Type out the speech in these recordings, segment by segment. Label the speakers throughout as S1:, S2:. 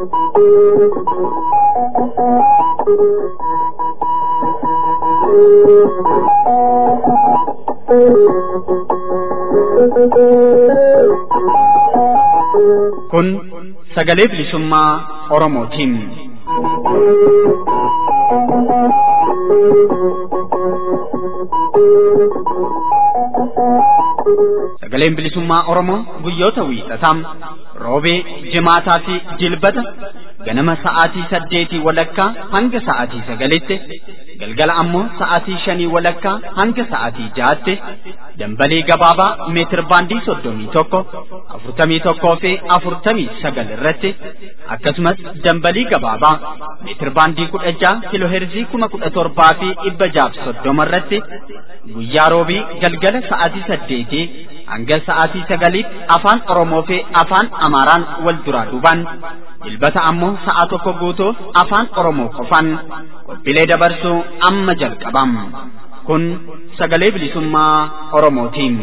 S1: Kun sagalee bilisummaa Oromootiin. Sagaleen bilisummaa Oromoo guyyoota wiixataa roobee, jimaataa fi jilbata ganama sa'aatii saddeetii walakkaa hanga sa'aatii sagalitti galgala ammoo sa'aatii shanii walakkaa hanga sa'aatii jahaatti dambalee gabaabaa meetir baandii soddomii tokko afurtamii tokkoo fi afurtamii sagal irratti akkasumas dambalii gabaabaa meetir baandii kudha jaha kiloo heerzii kuma kudha torbaa fi dhibba jaaf soddoma irratti guyyaa roobii galgala sa'aatii saddeetii hanga sa'aatii sagaliitti afaan Oromoo fi afaan Amaaraan wal duraa duubaan jilbata ammoo sa'a tokko guutuuf afaan Oromoo qofaan qophiilee dabarsuu amma jalqabam. Kun sagalee bilisummaa Oromootiin.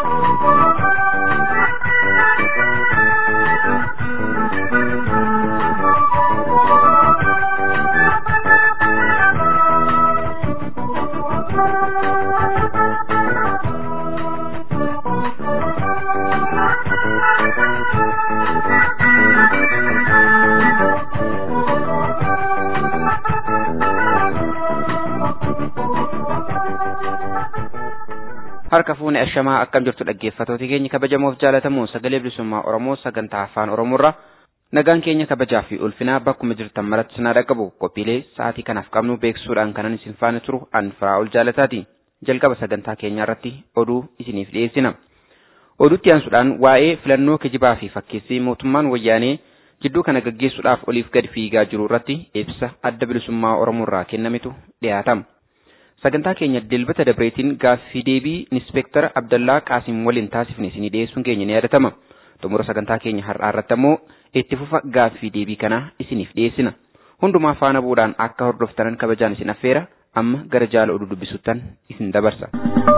S2: harka fuune ashamaa akkam jirtu dhaggeeffatooti keenya kabajamoof jaalatamu sagalee bilisummaa oromoo sagantaa afaan oromoorra nagaan keenya kabajaa fi ulfinaa bakkuma jirtan maratti sinaa dhaqqabu qophiilee sa'aatii kanaaf qabnu beeksisuudhaan kanan isin faana turu an firaa ol jaalataati jalqaba sagantaa keenyaa irratti oduu isiniif dhiyeessina oduutti aansuudhaan waa'ee filannoo kijibaa fi fakkeessii mootummaan wayyaanee jidduu kana gaggeessuudhaaf oliif gad fiigaa jiru irratti ibsa adda bilisummaa oromoorraa kennametu dhiyaatama. sagantaa keenya dilbata dabreetiin gaaffii deebii inspektara abdallaa qaasim waliin taasifne isinii dhiyeessuun keenya ni yaadatama xumura sagantaa keenya har'aa irratti ammoo itti fufa gaaffii deebii kanaa isiniif dhiyeessina hundumaa faana bu'uudhaan akka hordoftanan kabajaan isin affeera amma gara jaala oduu dubbisuttan isin dabarsa.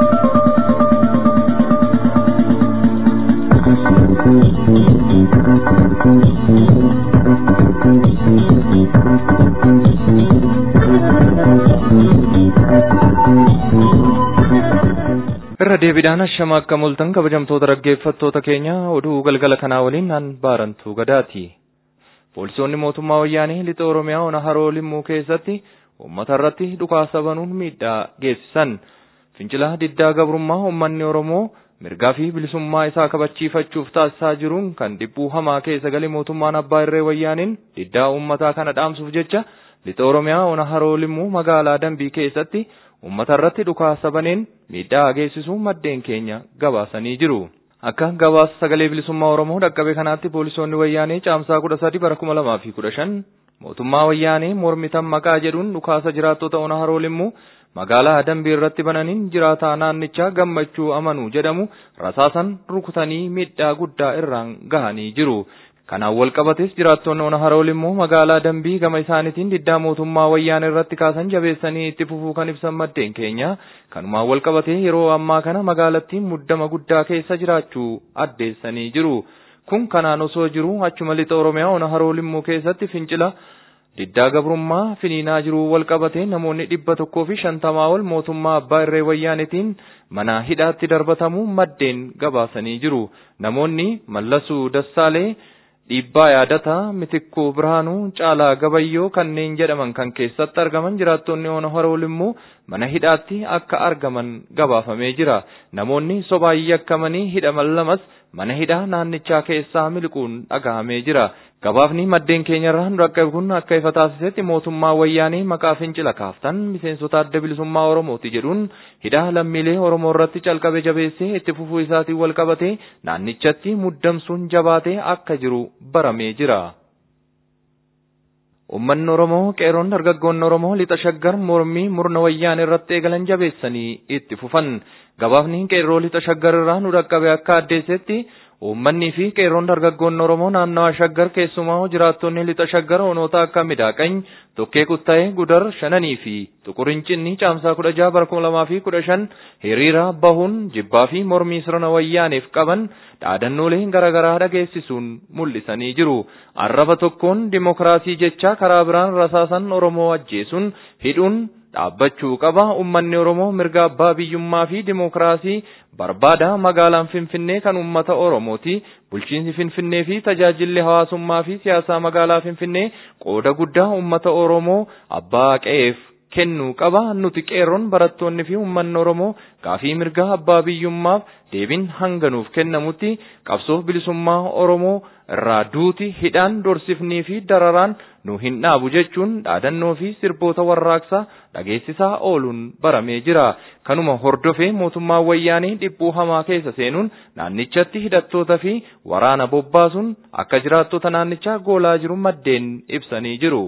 S3: irra deebiidhaan ashama akka mul'atan kabajamtoota dhaggeeffattoota keenya oduu galgala kanaa waliin naan baarantuu gadaati. Poolisoonni mootummaa wayyaanee lixa Oromiyaa ona haroo limmuu keessatti uummata irratti dhukaasa banuun miidhaa geessisan. Fincila diddaa gabrummaa uummanni Oromoo mirgaa fi bilisummaa isaa kabachiifachuuf taasisaa jiruun kan dhibbuu hamaa keessa galee mootummaan abbaa irree wayyaaniin diddaa uummataa kana dhaamsuuf jecha lixa Oromiyaa ona haroo limmuu magaalaa Dambii keessatti uummata irratti dhukaasa baneen miidhaa geessisuu maddeen keenya gabaasanii jiru. Akka gabaasa sagalee bilisummaa Oromoo dhaqqabe kanaatti poolisoonni wayyaanee caamsaa kudha sadi bara kuma lamaa fi kudha shan mootummaa wayyaanee mormitan maqaa jedhuun dhukaasa jiraattota ona haroo limmuu magaalaa Dambii irratti bananiin jiraataa naannichaa gammachuu amanuu jedhamu rasaasan rukutanii miidhaa guddaa irraan gahanii jiru. Kanaan wal qabates jiraattonni ona haroo limmuu magaalaa Dambii gama isaaniitiin diddaa mootummaa wayyaanee irratti kaasan jabeessanii itti fufuu kan ibsan maddeen keenya. Kanumaan wal qabatee yeroo ammaa kana magaalattiin muddama guddaa keessa jiraachuu addeessanii jiru. Kun kanaan osoo jiru achuma lixa Oromiyaa ona haroo limmuu keessatti fincila diddaa gabrummaa finiinaa jiru wal qabatee namoonni dhibba tokkoo fi shantamaa ol mootummaa abbaa irree wayyaanetiin mana hidhaatti darbatamuu maddeen gabaasanii jiru. Namoonni Mallasuu Dassaalee dhiibbaa yaadataa mitikkuu birhaanuu caalaa gabayyoo kanneen jedhaman kan keessatti argaman jiraattonni ona haroo limmuu mana hidhaatti akka argaman gabaafamee jira namoonni sobaan yakkamanii hidhaman lamas mana hidhaa naannichaa keessaa miliquun dhagahamee jira gabaafni maddeen keenyarraa nu dhaqqabe kun akka ifa taasisetti mootummaa wayyaanii maqaa fincila kaaftan miseensota adda bilisummaa oromooti jedhuun hidhaa lammiilee oromoo irratti calqabe jabeessee itti fufuu isaatiin wal qabatee naannichatti muddamsuun jabaatee akka jiru baramee jira. Uummanni Oromoo qeeroon dargaggoonni Oromoo lixa shaggar mormii murna wayyaanee irratti eegalan jabeessanii itti fufan. Gabaafni qeerroo lixa shaggar irraa nu dhaqqabe akka addeessetti Uummanni fi qeerroon dargaggoonni Oromoo naannawa shaggar keessumaa jiraattonni lixa shaggar onoota akka midaaqany tokkee kuttaa'ee gudar shananii fi tuqurincinni caamsaa kudha jaha bara kuma lamaa fi kudha shan hiriira bahuun jibbaa fi mormii sirna wayyaaniif qaban dhaadannoolee garaagaraa dhageessisuun mul'isanii jiru. Arraba tokkoon dimokiraasii jecha karaa biraan rasaasan Oromoo ajjeesuun hidhuun dhaabbachuu qaba ummanni oromoo mirga abbaa biyyummaa fi dimokiraasii barbaada magaalaan finfinnee kan ummata oromooti bulchiinsi finfinnee fi tajaajilli hawaasummaa fi siyaasaa magaalaa finfinnee qooda guddaa ummata oromoo abbaa qe'eef kennuu qaba nuti qeerroon barattoonni fi ummanni oromoo gaafii mirga abbaa biyyummaaf deebiin hanganuuf kennamutti qabsoo bilisummaa oromoo irraa duuti hidhaan dorsifnii fi dararaan nu hin dhaabu jechuun dhaadannoo fi sirboota warraaqsaa dhageessisaa ooluun baramee jira. Kanuma hordofee mootummaan wayyaanii dhibbuu hamaa keessa seenuun naannichatti hidhattoota fi waraana bobbaasuun akka jiraattota naannichaa goolaa jiru maddeen ibsanii jiru.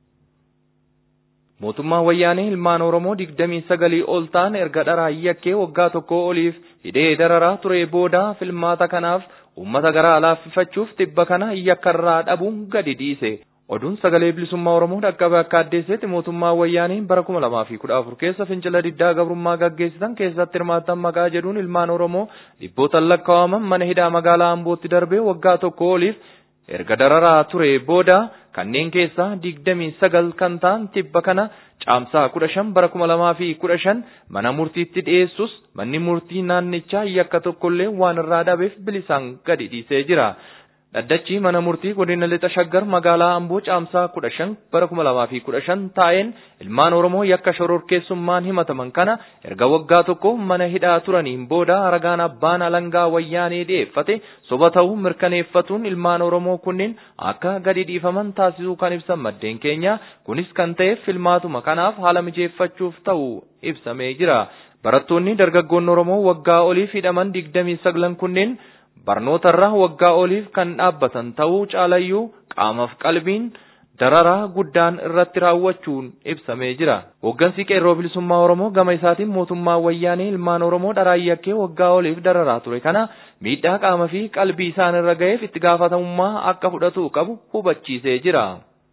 S3: Mootummaan wayyaanii ilmaan Oromoo digdamii sagalii ol ta'an erga dharaa yakkee waggaa tokko oliif hidhee dararaa ture booda filmaata kanaaf uummata garaa laaffifachuuf tibba kana yakkarraa dhabuun gadi dhiise. Oduun sagalee bilisummaa Oromoo dhaqqabe akka addeessetti mootummaan wayyaanii bara kuma lamaa fi kudha afur keessa fincila diddaa gabrummaa gaggeessitan keessatti hirmaattan maqaa jedhuun ilmaan Oromoo dhibbootaan lakkaa'aman mana hidhaa magaalaa Ambootti darbee waggaa tokko oliif erga dararaa ture booda kanneen keessaa digdamii sagal kan ta'an tibba kana caamsaa kudha shan bara kuma lamaa fi kudha shan mana murtiitti dhiyeessus manni murtii naannichaa yakka tokkollee waan irraa dhabeef bilisaan gadi dhiisee jira. Dhaddachi mana murtii godina lixa shaggar magaalaa Amboo caamsaa kudha shan bara kuma lamaa fi kudha shan taa'een ilmaan Oromoo yakka shororkeessummaan himataman kana erga waggaa tokko mana hidhaa turaniin booda ragaan abbaan alangaa wayyaanee dhiyeeffate soba ta'uu mirkaneeffatuun ilmaan Oromoo kunneen akka gadi dhiifaman taasisuu kan ibsan maddeen keenya kunis kan ta'eef filmaatuma kanaaf haala mijeeffachuuf ta'uu ibsamee jira. Barattoonni dargaggoonni Oromoo waggaa oliif hidhaman digdamii saglan kunneen barnootarra waggaa oliif kan dhaabbatan ta'uu caalayyuu qaamaaf qalbiin dararaa guddaan irratti raawwachuun ibsamee jira. Hooggansi qeerroo bilisummaa Oromoo gama isaatiin mootummaa wayyaanee ilmaan Oromoo dharaa yakkee waggaa oliif dararaa ture kana miidhaa qaama fi qalbii isaan irra ga'eef itti gaafatamummaa akka fudhatu qabu hubachiisee jira.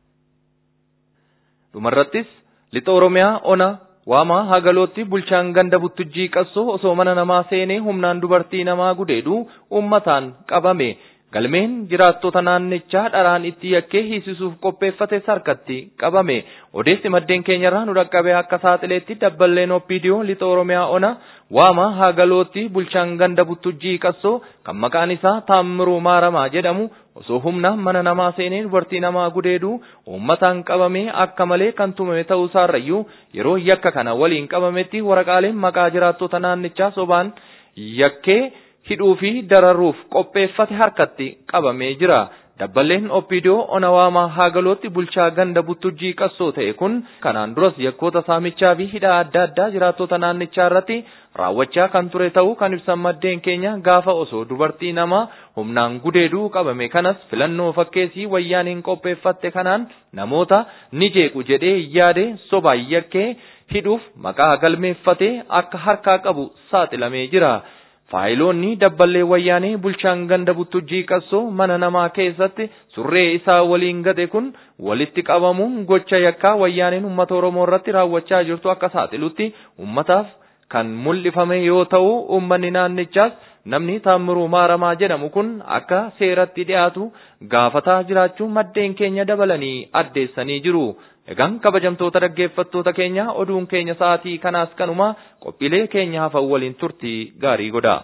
S3: Dhumarrattis lixa Oromiyaa ona Waamaa hagalootti bulchaan ganda buttujjii qassoo osoo mana namaa seenee humnaan dubartii namaa gudeedu uummataan qabame. Galmeen jiraattota naannichaa dharaan itti yakkee hiisisuuf qopheeffate harkatti qabame. Odeessi maddeen keenyarraa nu dhaqqabe akka saaxileetti dabballeen oppiidiyoo lixa Oromiyaa ona Waamaa hagalootti bulchaan ganda buttujjii qassoo kan maqaan isaa Taammiruu Maaramaa jedhamu osoo humna mana namaa seenee dubartii namaa gudeedu uummataan qabamee akka malee kan tumame ta'uu isaarrayyuu yeroo yakka kana waliin qabametti waraqaaleen maqaa jiraattota naannichaa sobaan yakkee hidhuu fi dararuuf qopheeffate harkatti qabamee jira. Dabballeen Oppiidiyoo Onawaamaa Haagalootti bulchaa ganda buttujjii qassoo ta'e kun kanaan duras yakkoota saamichaa fi hidhaa adda addaa jiraattota naannichaa irratti raawwachaa kan ture ta'uu kan ibsan maddeen keenya gaafa osoo dubartii namaa humnaan gudeeduu qabame kanas filannoo fakkeessii wayyaaniin qopheeffatte kanaan namoota ni jeequ jedhee yaade sobaan yakkee hidhuuf maqaa galmeeffatee akka harkaa qabu saaxilamee jira. Faayiloonni dabballee wayyaanee bulchaan ganda buttujjii qassoo mana namaa keessatti surree isaa waliin gate kun walitti qabamuun gocha yakkaa wayyaaneen uummata Oromoo irratti raawwachaa jirtu akka saaxilutti uummataaf kan mul'ifame yoo ta'u uummanni naannichaas namni Taammiruu Maaramaa jedhamu kun akka seeratti dhiyaatu gaafataa jiraachuu maddeen keenya dabalanii addeessanii jiru. Egaan kabajamtoota dhaggeeffattoota keenya oduun keenya sa'aatii kanaas kanuma qophiilee keenya hafan waliin turtii gaarii godha.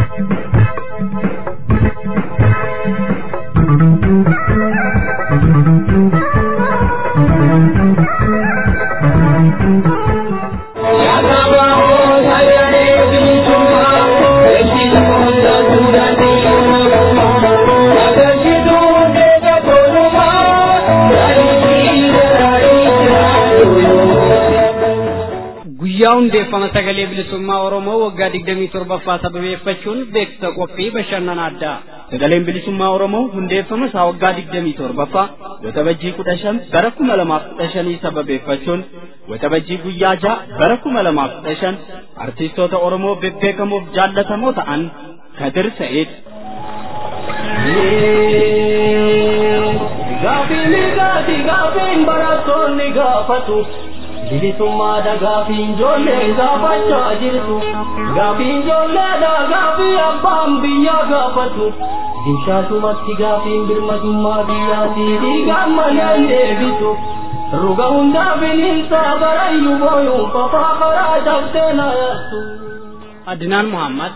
S4: guyyaa hundeeffama sagalee bilisummaa oromoo waggaa digdamii torbaffaa sababeeffachuun beeksisa qophii bashannana addaa sagaleen bilisummaa oromoo hundeeffama isaa waggaa digdamii torbaffaa waxabajjii kudha shan bara kuma lamaaf kudha shanii sababeeffachuun waxabajjii guyyaa ja'a bara kuma lamaaf kudha shan artiistoota oromoo bebbeekamoof jaallatamoo ta'an kadir sa'id
S5: Gaafiin gaati gaafiin barattoonni gaafatu. Bilisummaadha gaafiin ijoollee gaafachaa jirtu. Gaafiin ijoolleedha gaafii abbaan biyyaa gaafatu. Dimshaasumatti gaafiin birmadummaa biyyaatii dhiigaan malee deebitu. Ruga hundaa bineensaa barayyuu booyuun qofaa karaa cabsee na yaattu.
S4: Adinaan Muhammad.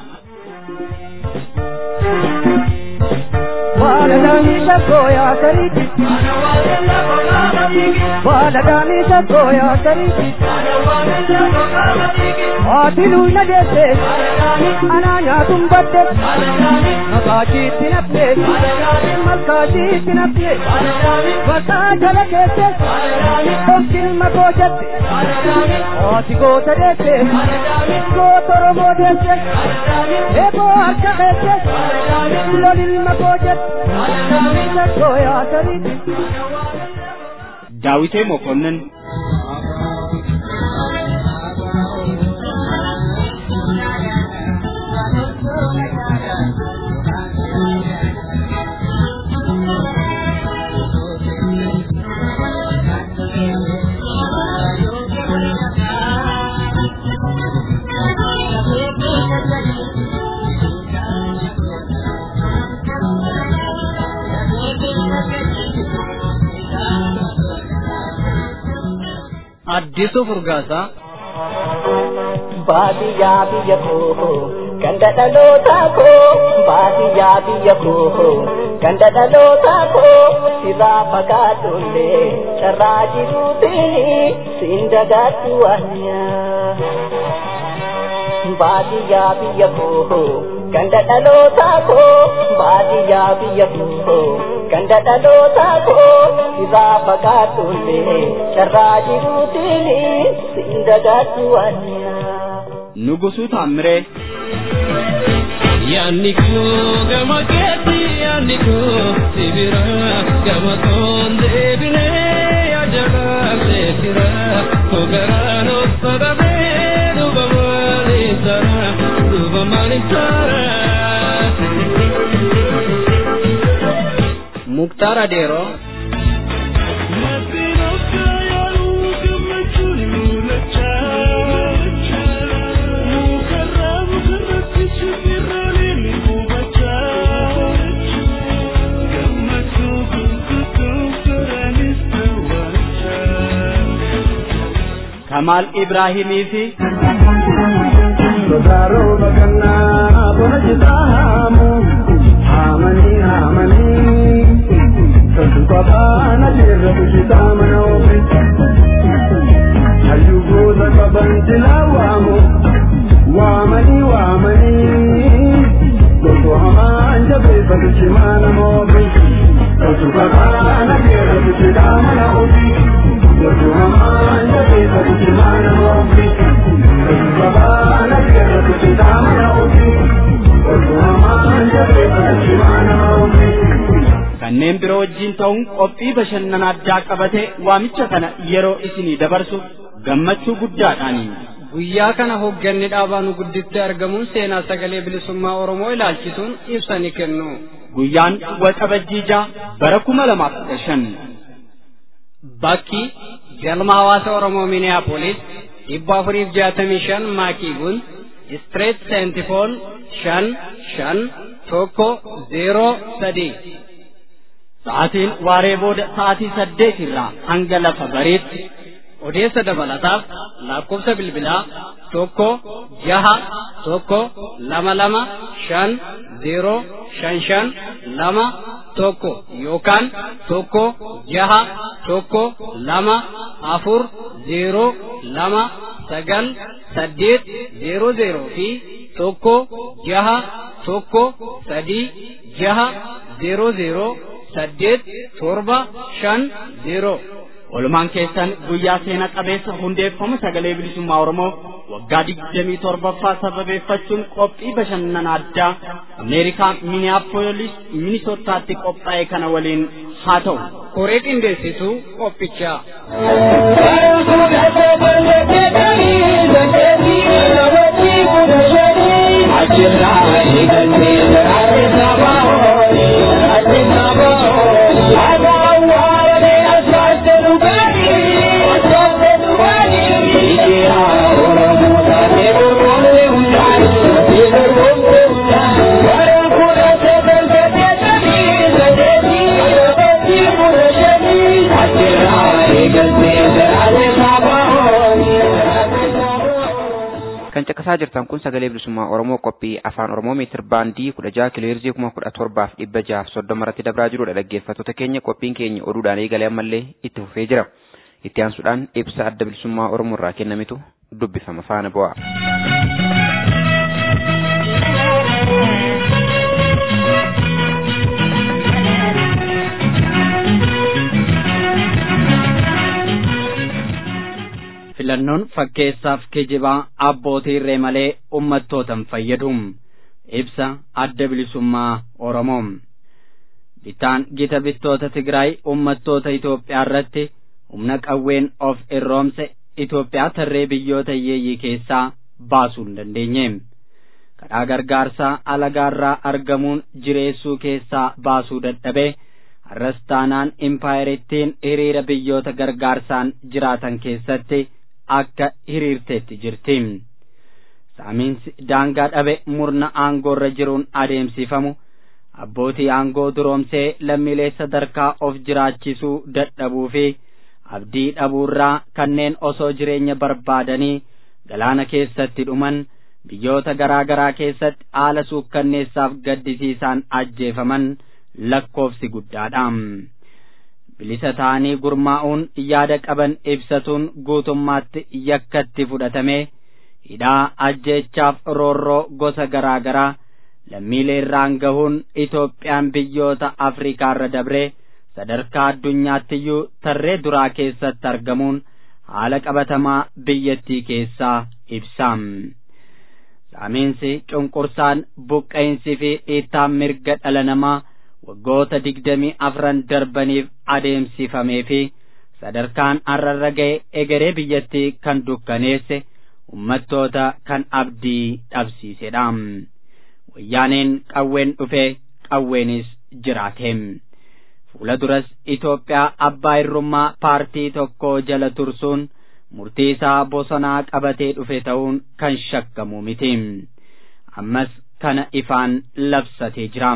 S6: Baladamisa goya kariti Baladamisa goya kariti Atilu na dese Ananya tumbate Makaji tinapne Malkaji tinapne Bata jala kese Tonsil makojate Ati gota dese Gota romo dese Ebo arka kese Lolil makojate
S1: ዳዊቴ መኮንን
S4: አዲሱ ፉርጋሳ
S5: baadiyyaa biyya koo ganda dhalootaa koo baadiyyaa biyya koo ganda dhalootaa koo sirraa fagaadhullee carraa jiruutiin siin dagaadhu waanyaa. baadiyyaa biyya koo ganda dhalootaa koo baadiyyaa biyya koo ganda dhalootaa koo sirraa fagaadhullee carraa jiruutiin siin dagaadhu waanyaa.
S1: ንጉሱ ታምሬ
S7: Yaanni koo gama keetti yaanni koo sibira gama koon deebinee yaajalaatee sira kogaraan of sadabee duuba maaliin sara duuba maaliin sara.
S4: ሙክታር አዴሮ
S1: ከማል ኢብራሂሚ ፊ
S6: Sodaaroo bakannaa bona jitaamu haamanii haamanii sassu qabaana jirra bushitaa mana ofi hayyuu goota qaban silaa waamu waamanii waamanii gosa hamaan jabeeffatu cimaa nama ofi sassu qabaana jirra bushitaa mana ofi gosa hamaan jabeeffatu cimaa nama ofi.
S1: kanneen biroo wajjiin ta'uun qophii bashannana addaa qabatee waamicha kana yeroo isinii dabarsu gammachuu guddaadhaani.
S4: guyyaa kana hoogganni dhaabaa nu gudditti argamuun seenaa sagalee bilisummaa oromoo ilaalchisuun ibsa ni kennu.
S1: Guyyaan waxabajjii ja'a bara kuma lamaaf kudha shan.
S4: Bakki galma hawaasa oromoo Minneapolis dhibba afuriif jaatamii shan maakii gun Street Saint Paul shan shan tokko zeeroo sadii.
S1: Sa'aatiin waaree booda sa'aatii saddeet irraa hanga lafa bariitti
S4: Odeessa dabalataaf lakkoofsa bilbilaa tokko jaha tokko lama lama shan zeeroo shan shan lama tokko yookaan tokko jaha tokko lama afur zeeroo lama sagal saddeet zeeroo zeeroo fi tokko jaha tokko sadii jaha zeeroo zeeroo saddeet torba shan zeeroo.
S1: Walumaan keessan guyyaa seena qabeessa hundeeffama sagalee bilisummaa Oromoo waggaa digdamii torbaffaa sababeeffachuun qophii bashannana addaa Ameerikaa Minneapolis Minisootaatti qophaa'e kana waliin haa ta'u.
S4: Koree qindeessituu qophichaa.
S5: Ajirraa eegalee jiraate sabaa
S2: kan caqasaa jirtan kun sagalee bilisummaa oromoo qophii afaan oromoo meetir baandii kudha jaha kiloheerzii kuma kudha torbaaf dhibba jahaaf soddoma irratti dabraa jirudha dhaggeeffattoota keenya qophiin keenya oduudhaan eegalee ammallee itti fufee jira itti aansuudhaan ibsa adda bilisummaa oromoo irraa kennamitu dubbifama faana bu'a.
S1: filannoon fakkeessaaf kijibaa abbootii irree malee ummattootan fayyadu ibsa adda bilisummaa oromoo bitaan gita bittoota tigraay ummattoota Itoophiyaa irratti humna qawween of irroomse Itoophiyaa tarree biyyoota hiyyeeyyii keessaa baasuu hin dandeenye karaa gargaarsaa alagaarraa argamuun jireessuu keessaa baasuu dadhabee har'as taanaan impaayerittiin hiriira biyyoota gargaarsaan jiraatan keessatti akka hiriirteetti jirti. Saamiinsi daangaa dhabe murna aangoorra jiruun adeemsifamu abbootii aangoo duroomsee lammiilee sadarkaa of jiraachisuu dadhabuu fi abdii dhabuurraa kanneen osoo jireenya barbaadanii galaana keessatti dhuman biyyoota garaa garaa keessatti haala suukkanneessaaf gaddisiisaan ajjeefaman lakkoofsi guddaadha. bilisa ta'anii gurmaa'uun yaada qaban ibsatuun guutummaatti yakkatti fudhatame hidhaa ajjeechaaf roorroo gosa garaa garaa lammiilee irraan gahuun Itoophiyaan biyyoota Afriikaarra dabree sadarkaa addunyaattiyyuu tarree duraa keessatti argamuun haala qabatamaa biyyattii keessaa ibsa. Saamiinsi cunqursaan buqqa'insi fi dhiittaan mirga dhala namaa waggoota digdamii afran darbaniif adeemsifamee fi sadarkaan arrarra ga'e egeree biyyattii kan dukkaneesse ummattoota kan abdii dhabsiisedha. Wayyaaneen qawween dhufee qawweenis jiraate. Fuula duras Itoophiyaa abbaa irrummaa paartii tokko jala tursuun murtii isaa bosonaa qabatee dhufe ta'uun kan shakkamu miti. Ammas kana ifaan labsatee jira.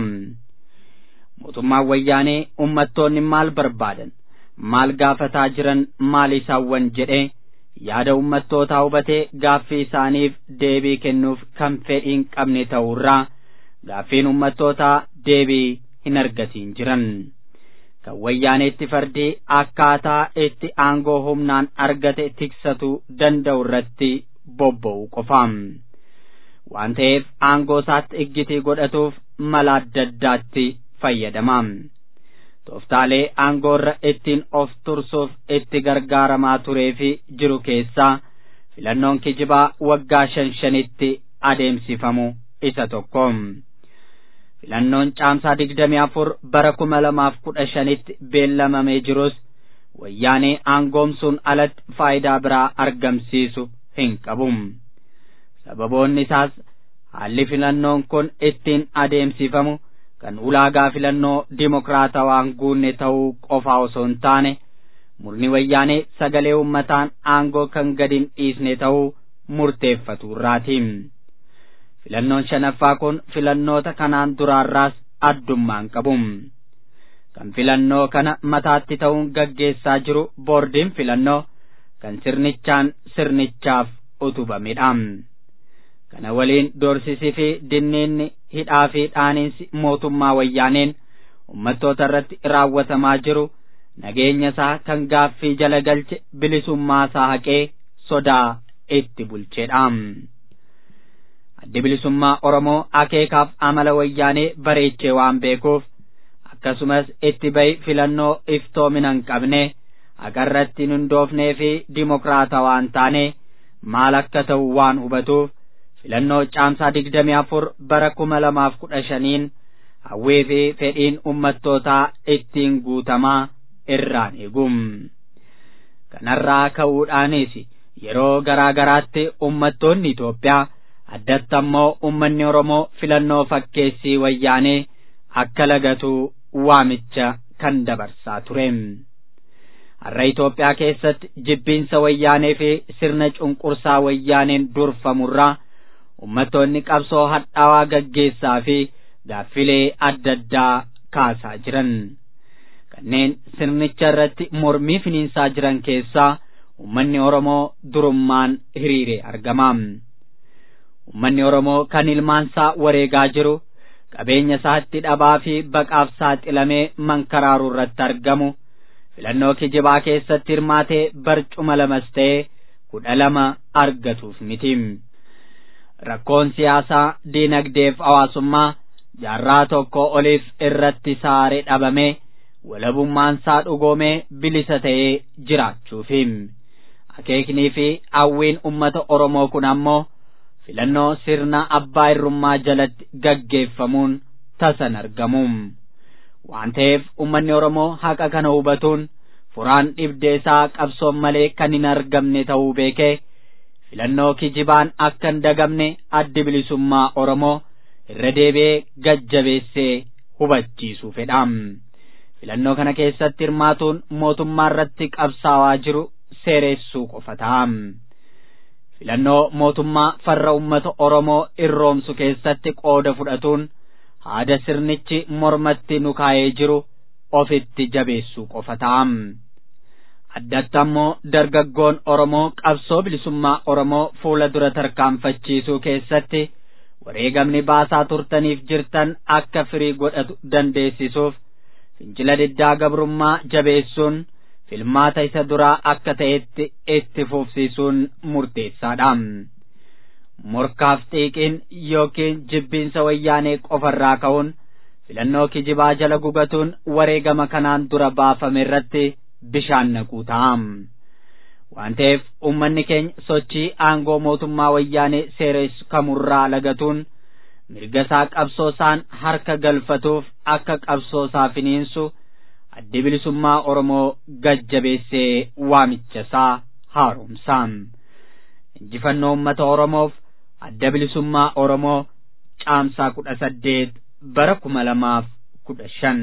S1: mootummaan wayyaanee ummattoonni maal barbaadan maal gaafataa jiran maal isaawwan jedhee yaada ummattootaa hubatee gaaffii isaaniif deebii kennuuf kan fedhiin qabne ta'urraa gaaffiin ummattootaa deebii hin argatiin jiran kan wayyaaneetti fardii akkaataa itti aangoo humnaan argate tiksatu danda'u irratti bobba'u qofaam waan ta'eef aangoo isaatti iggitii godhatuuf mala adda addaatti fayyadama. Tooftaalee aangoorra ittiin of tursuuf itti gargaaramaa turee fi jiru keessaa filannoon kijibaa waggaa shan shanitti adeemsifamu isa tokko. Filannoon caamsaa digdamii afur bara kuma lamaaf kudha shanitti beellamamee jirus wayyaanee aangoomsuun alatti faayidaa biraa argamsiisu hin qabu. Sababoonni isaas haalli filannoon kun ittiin adeemsifamu. kan ulaagaa filannoo dimokiraatawaan guunne ta'uu qofaa osoo hin taane murni wayyaanee sagalee uummataan aangoo kan gadi hin dhiisne ta'uu murteeffatu irraati. Filannoon shanaffaa kun filannoota kanaan duraarraas addummaan qabu. Kan filannoo kana mataatti ta'uun gaggeessaa jiru boordiin filannoo kan sirnichaan sirnichaaf utubamedha. kana waliin doorsisii fi dinniinni hidhaa fi dhaaniinsi mootummaa wayyaaneen ummattoota irratti raawwatamaa jiru nageenya isaa kan gaaffii jala galche bilisummaa isaa haqee sodaa itti bulcheedha. Addi bilisummaa Oromoo akeekaaf amala wayyaanee bareechee waan beekuuf akkasumas itti bahi filannoo iftoomina hin qabne haqarratti hin hundoofnee fi dimokiraata waan taane maal akka ta'u waan hubatuuf filannoo caamsaa digdamii afur bara kuma lamaaf kudha shaniin hawwii fi fedhiin ummattootaa ittiin guutamaa irraan eegum. Kanarraa ka'uudhaanis yeroo garaa garaatti ummattoonni Itoophiyaa addatti ammoo ummanni Oromoo filannoo fakkeessii wayyaanee akka lagatu waamicha kan dabarsaa ture. Har'a Itoophiyaa keessatti jibbiinsa wayyaanee fi sirna cunqursaa wayyaaneen durfamurraa uummattoonni qabsoo hadhaawaa gaggeessaa fi gaaffilee adda addaa kaasaa jiran. Kanneen sirnicha irratti mormii finiinsaa jiran keessaa uummanni Oromoo durummaan hiriire argama. Uummanni Oromoo kan ilmaansaa wareegaa jiru qabeenya isaatti dhabaa fi baqaaf saaxilamee mankaraaruu irratti argamu filannoo kijibaa keessatti hirmaatee barcuma lamas ta'ee kudha lama argatuuf miti. Rakkoon siyaasaa diinagdeef hawaasummaa jaarraa tokko oliif irratti saaree dhabamee walabummaansaa dhugoomee bilisa ta'ee jiraachuufi. Akeeknii fi hawwiin uummata Oromoo kun ammoo filannoo sirna abbaa irrummaa jalatti gaggeeffamuun tasan argamu. Waan ta'eef uummanni Oromoo haqa kana hubatuun furaan dhibdee isaa qabsoon malee kan hin argamne ta'uu beekee filannoo kijibaan akka hin dagamne addi bilisummaa Oromoo irra deebi'ee gajjabeessee hubachiisuu fedha. Filannoo kana keessatti hirmaatuun mootummaa irratti qabsaawaa jiru seereessuu qofa ta'a. filannoo mootummaa farra ummata Oromoo irroomsu keessatti qooda fudhatuun haada sirnichi mormatti nu kaa'ee jiru ofitti jabeessuu qofa ta'a. Addatti ammoo dargaggoon Oromoo qabsoo bilisummaa Oromoo fuula dura tarkaanfachiisuu keessatti wareegamni baasaa turtaniif jirtan akka firii godhatu dandeessisuuf fincila diddaa gabrummaa jabeessuun filmaata isa duraa akka ta'etti itti fufsiisuun murteessaadha. Morkaaf xiiqiin yookiin jibbiinsa wayyaanee qofarraa ka'uun filannoo kijibaa jala gugatuun wareegama kanaan dura baafame irratti bishaan naquu ta'a. Waan ta'eef uummanni keenya sochii aangoo mootummaa wayyaanee seeressu kamurraa lagatuun mirga isaa qabsoo isaan harka galfatuuf akka qabsoo isaa finiinsu addi bilisummaa Oromoo gajjabeessee waamicha isaa haaromsa. Injifannoo uummata Oromoof adda bilisummaa Oromoo caamsaa kudha saddeet bara kuma lamaaf kudha shan.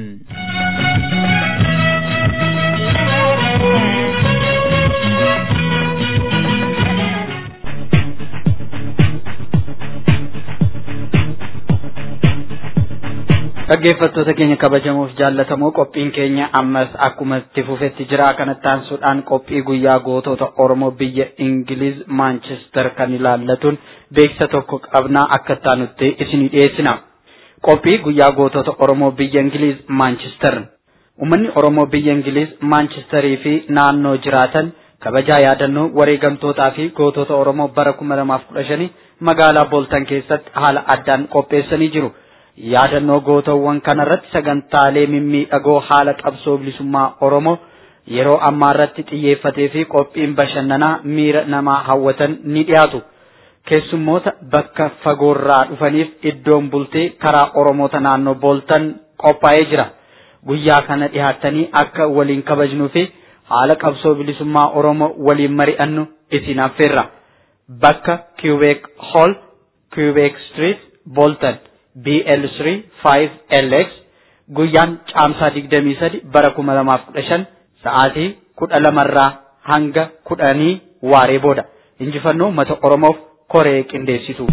S8: dhaggeeffattoota keenya kabajamuuf jaallatamoo qophiin keenya ammas akkuma itti fufetti jira kanatti aansuudhaan qophii guyyaa gootota oromoo biyya ingiliz maanchestar kan ilaallatuun beeksisa tokko qabnaa akka taanutti isinii dhiyeessina qophii guyyaa gootota oromoo biyya ingiliz maanchestar ummanni oromoo biyya ingiliz maanchestarii fi naannoo jiraatan kabajaa yaadannoo wareegamtootaa fi gootota oromoo bara kuma lamaaf kudha shanii magaalaa booltan keessatti haala addaan qopheessanii jiru. yaadannoo gootawwan kanarratti sagantaalee mimmiidhagoo haala qabsoo bilisummaa Oromoo yeroo ammaa irratti xiyyeeffatee fi qophiin bashannanaa miira namaa hawwatan ni dhiyaatu. Keessummoota bakka fagoorraa dhufaniif iddoon bultee karaa Oromoota naannoo booltan qophaa'ee jira. Guyyaa kana dhiyaattanii akka waliin kabajnuu fi haala qabsoo bilisummaa Oromoo waliin mari'annu isin affeerra. Bakka Quebec Hall, Quebec Street, Bolton. BL3 5LX guyyaan caamsaa 23 bara 2015 sa'aatii 12 irraa hanga 10 waaree booda injifannoo uummata Oromoof koree qindeessitu.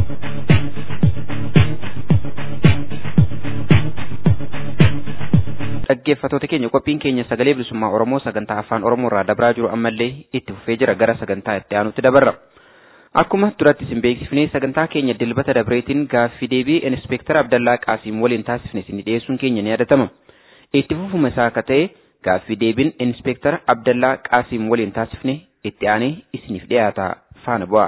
S2: dhaggeeffattoota keenya qophiin keenya sagalee bilisummaa Oromoo sagantaa afaan Oromoo irraa dabraa jiru ammallee itti fufee jira gara sagantaa itti aanutti dabarra. Akkuma duratti isin beeksifnee sagantaa keenya dilbata dabreetiin gaaffii deebii inspektara Abdallaa Qaasiim waliin taasifne isin dhiyeessuun keenya ni yaadatama. Itti fufuma isaa akka ta'e gaaffii deebiin inspektara Abdallaa Qaasiim waliin taasifne itti aanee isiniif dhiyaata faana bu'a.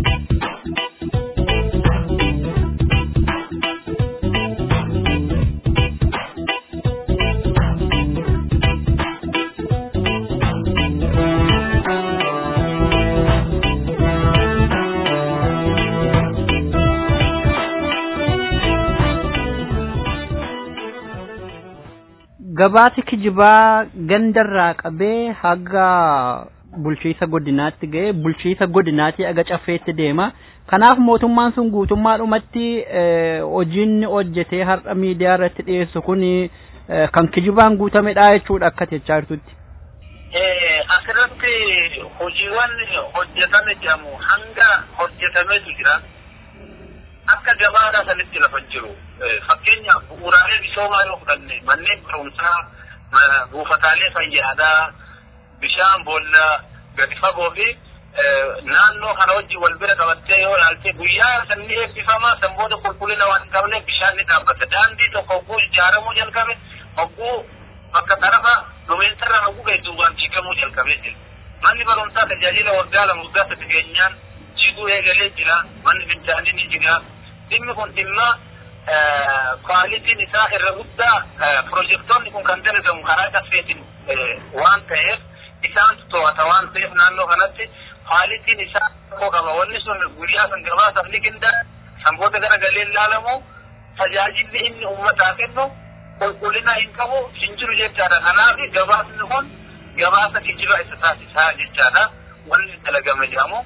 S4: gabaati kijibaa gandarraa qabee haga bulchiisa godinaatti ga'e bulchiisa godinaatti aga caffeetti deema kanaaf mootummaan sun guutummaadhumatti hojiin hojjetee har'a miidiyaa irratti dhiyeessu kun kan kijibaan guutamedha jechuudha akka jechaa jirtutti.
S9: Asirratti hojiiwwan hojjetame jedhamu hanga hojjetametu jira. Akka gabaadhaa sanitti lafa jiru. Fakkeenyaaf bu'uuraalee misoomaa yoo fudhanne manneen barumsaa, buufataalee fayyaadaa, bishaan boolla gadi fagoo fi naannoo kana wajjin wal bira qabattee yoo ilaalte guyyaa sanni eebbifamaa san booda qulqullina waan hin qabne bishaan ni dhaabbata. Daandii tokko hogguu ijaaramuu jalqabe hogguu bakka tarafa dhumeensarra hogguu hedduu waan diigamuu jalqabee jira. Manni barumsaa tajaajila waggaa lama waggaa sadi keenyaan jiguu eegalee jira. Manni fincaanii ni jiga. Dhimmi kun dhimma kwaalitiin isaa irra guddaa pirojektoonni kun kan dalagamu karaa caffeetiin waan ta'eef isaantu to'ata waan ta'eef naannoo kanatti kwaalitiin isaa tokko qaba. Wanni sun guyyaa san gabaasaaf ni qindaa'e. Sanboota gara galee ilaalamu tajaajilli inni uummataa kennu qulqullina hin qabu hin jiru jechaadha. Kanaaf gabaasni kun gabaasa kijiba isa taasisaa jechaadha. Wanni dalagame jedhamu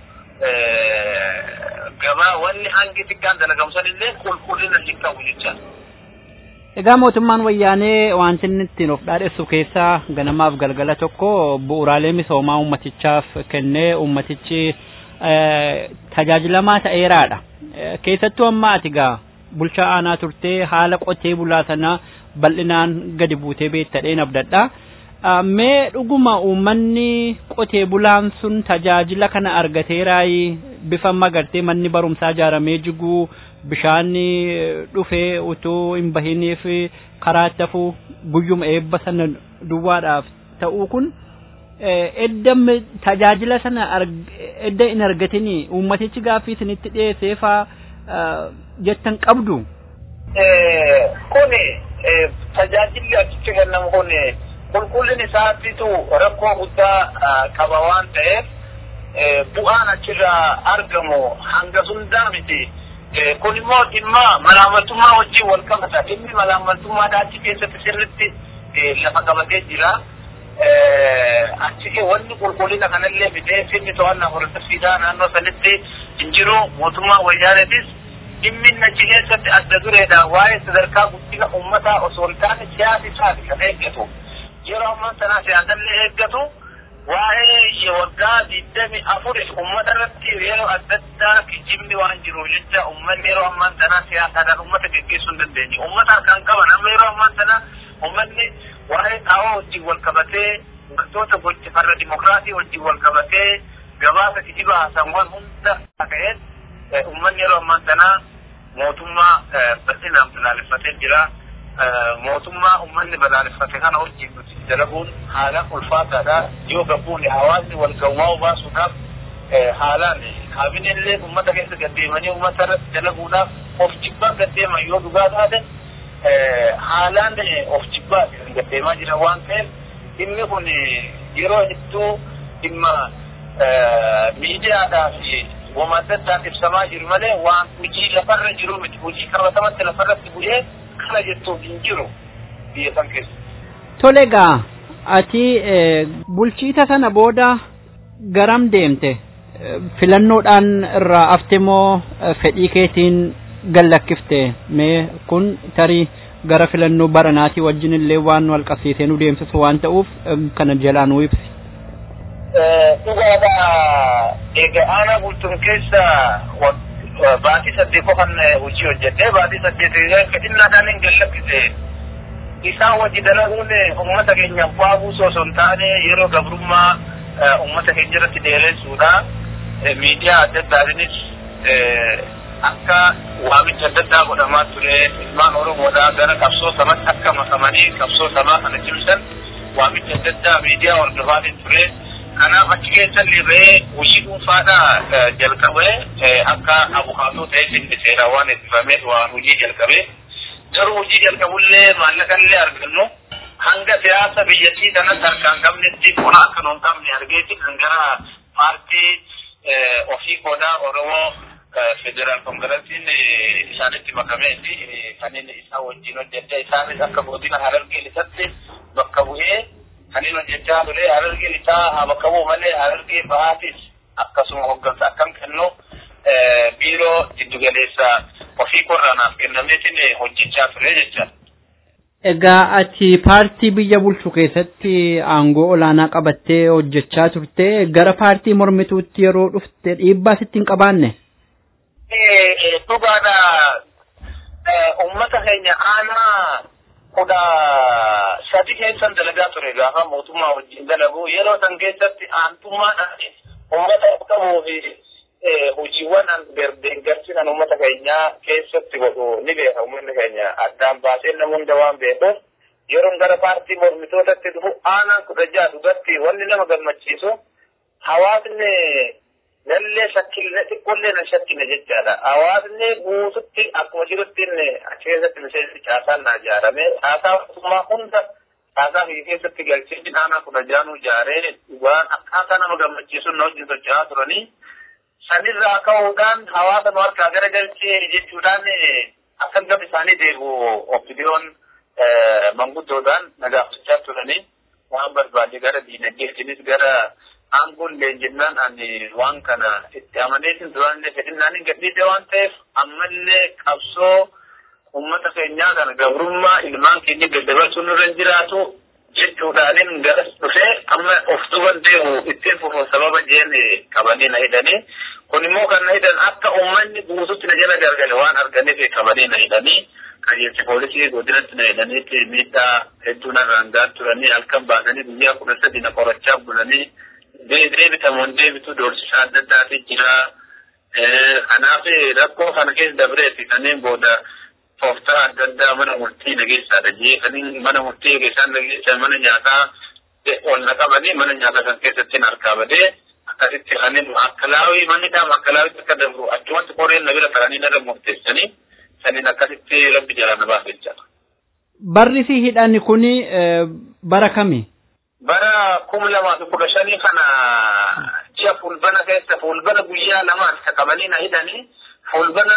S9: gabaa wanni hangi xiqqaan dalagamu sanillee qulqullina hin qabu jechaadha.
S4: Egaa mootummaan wayyaanee wanti inni ittiin of dhaadheessu keessaa ganamaaf galgala tokko bu'uuraalee misoomaa ummatichaaf kennee ummatichi tajaajilamaa ta'eeraadha. Keessattuu amma ati gaa bulchaa aanaa turtee haala qotee bulaa sana bal'inaan gadi buutee beektadheen abdadha. Mee dhuguma uummanni qotee bulaan sun tajaajila kana argateeraayi bifa magartee manni barumsaa ijaaramee jiguu bishaanni dhufee utuu hin bahiniif karaatti hafuu guyyuma eebba sana duwwaadhaaf ta'uu kun edda tajaajila sana edda hin argatini uummatichi gaaffii isinitti dhiyeessee faa jettan qabdu.
S9: Kuni tajaajilli achitti kennamu kun qulqullin isaatitu rakkoo guddaa qaba waan ta'eef bu'aan achirraa argamu hanga hundaa miti. kun immoo dhimma malaamaltummaa wajjin wal qabata dhimmi malaamaltummaadha achi keessatti sirritti lafa qabatee jira achi wanni qulqullina kanallee fidee finni to'annaa hordofsiisaa naannoo sanitti hin jiru mootummaa wayyaanetis dhimmi achi keessatti adda dureedha waa'ee sadarkaa guddina uummataa osoo hin taane siyaasa isaati kan eeggatu yeroo ammaa sanaa siyaasallee eeggatu waa'ee waggaa digdami afuriif uummata irratti yeroo adda addaa kijibni waan jiruuf jecha uummanni yeroo ammaan tanaa siyaasaadhaan uummata geggeessuu hin dandeenye. Uummata harkaan qaban amma yeroo ammaan tanaa uummanni waa'ee xaawoo wajjin wal qabatee wantoota gochi farra dimokiraasii wajjin wal qabatee gabaasa kijiba haasaawwan hunda ta'een uummanni yeroo ammaan tanaa mootummaa bal'inaan balaaleffatee jira. mootummaa ummanni balaaleffate kana wajjin nuti dalaguun haalaan ulfaataadha yoo gabbuun hawaasni wal gawwaa'u baasuudhaaf haalaan kaabinellee ummata keessa gaddeemanii ummata irratti dalaguudhaaf of jibbaa gaddeeman yoo dhugaa taate haalaan of jibbaa gaddeemaa jira waan ta'eef dhimmi kun yeroo hedduu dhimma miidiyaadhaa fi wama adda addaan ibsamaa jiru malee waan hojii lafarra jiru miti hojii qabatamatti lafarratti bu'ee kana jettuuf hin jiru biyya san keessa.
S4: Tole gaa ati bulchiisa sana booda garam deemte filannoodhaan irraa afte moo fedhii keetiin gallakkifte mee kun tarii gara filannoo baranaatii wajjin illee waan wal qabsiisee nu deemsisu waan ta'uuf kana jalaa nu ibsi.
S9: Dhugaadha egaa aanaa bultuun keessa baatii saddeet qofan hojii hojjedhee baatii saddeet fedhinnaadhaan hin gallakkise isaan wajji dalaguun uummata keenya bu'aa buusoo osoo hin taane yeroo gabrummaa uummata keenya irratti dheeressuudha miidiyaa adda addaatiinis akka waamicha adda addaa godhamaa ture ilmaan oromoodhaa gara qabsoo sabatti akka makamanii qabsoo sabaa kana cimsan waamicha adda addaa miidiyaa hordofaatiin ture kanaaf achi keessallee ba'ee hojii dhuunfaadhaa jalqabee akka abukaatoo ta'ee inni seeraa waan eebbifameef waan hojii jalqabee garuu hojii jalqabullee maallaqallee argannu hanga siyaasa biyyattii kanas harkaan qabnetti bona akka nuun qabne argeeti kan gara paartii ofii qoodaa oromoo federaal kongresiin isaanitti makameeti kan inni isaa wajjin hojjedhe isaanis akka godina harargee isatti bakka bu'ee kan inni hojjechaa ture harargeen isaa haa bakka bu'u malee harargee bahaatis akkasuma hoggansa akkam kennu biiroo jiddugaleessa ofii korraanaaf kennameetiin hojjechaa ture jecha.
S4: Egaa ati paartii biyya bulchu keessatti aangoo olaanaa qabattee hojjechaa turte gara paartii mormituutti yeroo dhufte dhiibbaa sitti hin qabaanne?
S9: Dhugaadha. Uummata keenya aanaa kudha sadi keessan dalagaa ture gaafa mootummaa wajjin dalagu yeroo san keessatti aantummaadhaan uummata qabuu fi hojiiwwan deeggarsi kan uummata keenyaa keessatti godhu ni beeka uummanni keenya addaan baasee nama hunda waan beekuuf yeroon gara paartii mormitootatti dhufu aanaan kudha jaha dhugatti wanni nama gammachiisu hawaasni nallee shakkille xiqqollee na shakkine jechaadha. Hawaasni guututti akkuma jirutti achi keessatti miseensi caasaan na ijaarame caasaa mootummaa hunda caasaa biyya keessatti galchee aanaa kudha jaanuu ijaaree waan akkaataa nama gammachiisuun na wajjin socho'aa turanii sanirraa ka'uudhaan hawaasa nu harkaa gara galchee jechuudhaan akka gam isaanii deebi'u ofidiyoon manguddoodhaan nagaafachaa turanii waan barbaade gara diinagdeetinis gara aangoon leenjinnaan ani waan kana itti amaneetin duraanillee fedhinnaan hin gadhiise waan ta'eef ammallee qabsoo uummata keenyaa kana gabrummaa ilmaan keenya daddabarsuun irra hin jiraatu jechuudhaanin garas dhufee amma of tuban deemu ittiin fufuun sababa jeen qabanii na hidhanii kun immoo kan na hidhan akka uummanni guututti na jala gargale waan arganiif qabanii na hidhanii qajeelchi poolisii godinatti na hidhaniitti miidhaa hedduu narraan gaan turanii halkan baasanii guyyaa kudha sadi na qorachaa bulanii deebitamuun deebitu doorsisa adda addaati jira. Kanaaf rakkoo kana keessa dabreeti kanneen booda tooftaa adda addaa mana murtii nageessaadha jee kanneen mana murtii nageessaan nageessan mana nyaataa ol na qabanii mana nyaataa kan keessatti harkaa badee akkasitti kanneen akkalaawii manni dhaama akkalaawitti akka dabru achumatti qoreen na bira taranii narra murteessanii saniin akkasitti rabbi jala na baase jechaadha.
S4: Barri si hidhanni kuni bara kami?
S9: bara kuma lamaa fi kudha shanii kana ji'a fulbana keessa fulbana guyyaa lamaan qabanii na hidhanii fulbana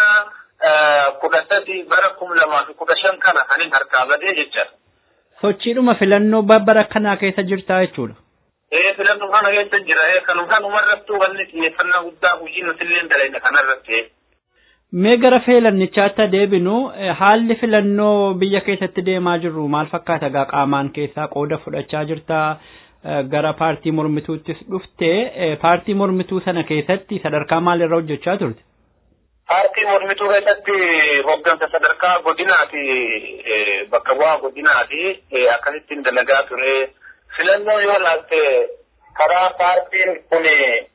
S9: kudha sadi bara kuma lamaa fi kudha shan kana kanin harkaa badee jecha.
S4: Sochiidhuma filannoo bara kanaa keessa jirtaa jechuudha.
S9: Ee filannoo kana keessa jira ee kanuma kanumarrattuu wanni xiyyeeffannaa guddaa hojii nutillee dalayna kanarratti.
S4: Mee gara filannichaatti deebinu haalli filannoo biyya keessatti deemaa jirru maal fakkaata gaa qaamaan keessaa qooda fudhachaa jirta gara paartii mormituuttis dhufte paartii mormituu sana keessatti sadarkaa maalirra hojjechaa turte?
S9: Paartii mormituu keessatti hoggansa sadarkaa godinaati bakka bu'aa godinaati akkasittiin dalagaa ture filannoo yoo laalte karaa paartiin kun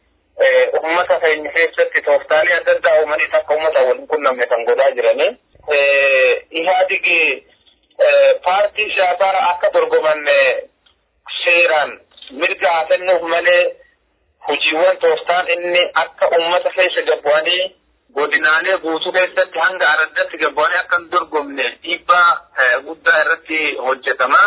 S9: ummata keenya keessatti tooftaalee adda addaa uumanii akka ummata waliin qunnamne kan godhaa jirani. Ihaadigi paartii siyaasaa akka dorgoman seeraan mirga haa kennuuf malee hojiiwwan tooftaan inni akka ummata keessa gabbu'anii godinaalee guutuu keessatti hanga araddatti gabbu'anii akka hin dorgomne dhiibbaa guddaa irratti hojjetama.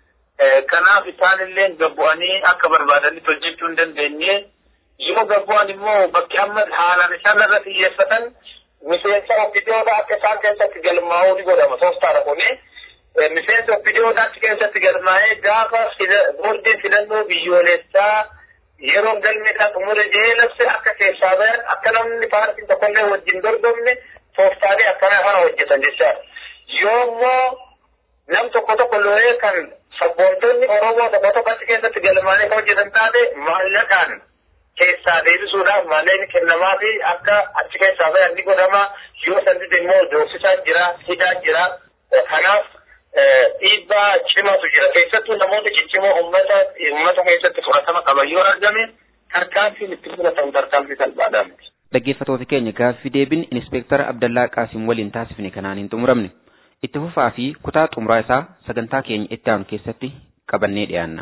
S9: Kanaaf isaanillee gabbu'anii akka barbaadanitti hojjechuu hin dandeenye. yoo gabbu'an immoo bakki amma haalaan isaan irra xiyyeeffatan miseensa ofidiyoodha akka isaan keessatti galmaa'uu ni godhama tooftaadha kuni miseensa ofidiyoodha achi keessatti galmaa'ee gaafa boordiin filannoo biyyoolessaa yeroon galmeedhaan xumure jeelabse akka keessaa bayan akka namni paartiin tokkollee wajjin dorgomne tooftaalee akkana kana hojjetan jechaadha yoo immoo nam tokko tokko looyee kan sabboontonni oromoo tokko tokko achi keessatti galmaa'ee kan hojjetan taate maallaqaan keessaa deebisuudhaaf maallaqni kennamaa fi akka achi keessaa bayan ni godhama yoo sanatti immoo doorsisaa jira hidhaa jira kanaaf dhiibbaa cimaatu jira keessattuu namoota ciccimoo ummata ummata keessatti fudhatama qaban yoo argame tarkaanfiin itti fudhatamu tarkaanfii salphaadhaa miti.
S2: Dhaggeeffattoota keenya gaaffii deebiin Inspektara Abdallaa Qaasim waliin taasifne kanaan hin xumuramne. Itti fufaa fi kutaa xumuraa isaa sagantaa keenya itti aanu keessatti qabannee dhiyaanna.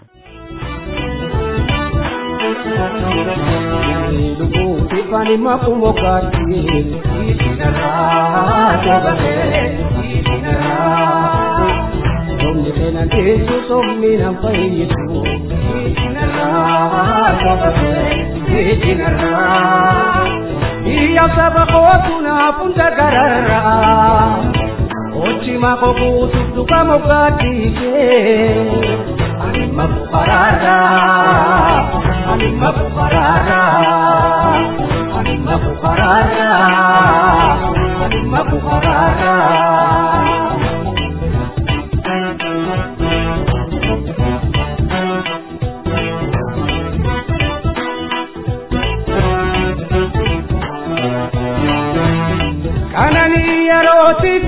S5: Tifani makumbo kati Itinara Jabale Itinara Somni tena kesu somni nampai yesu Itinara Jabale Itinara Iya sabako tuna punta garara Ochi mako kutu tuka mokati Anima bukarara Anima bukarara Anima bukarara Anima bukarara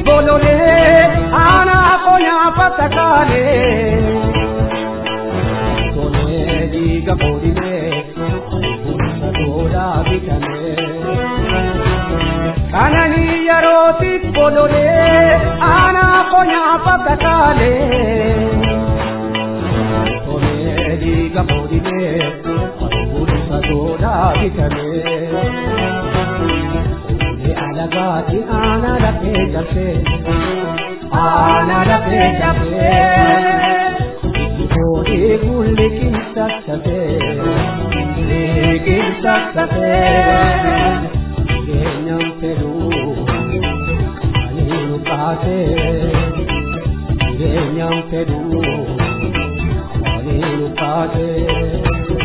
S6: boloree aanaa qonyaa fattakaalee. Tolee dhiiga boodimee bulcha tolaa bitamee. Kananii yerootiif boloree aanaa qonyaa fattakaalee. Tolee dhiiga boodimee bulcha tolaa bitamee. alagaati ana lafee jabee ana lafee jabee koodee kulli kinsa sabee kinsa sabee keenyan fedhuu ani nu kaasee keenyan fedhuu ani nu kaasee.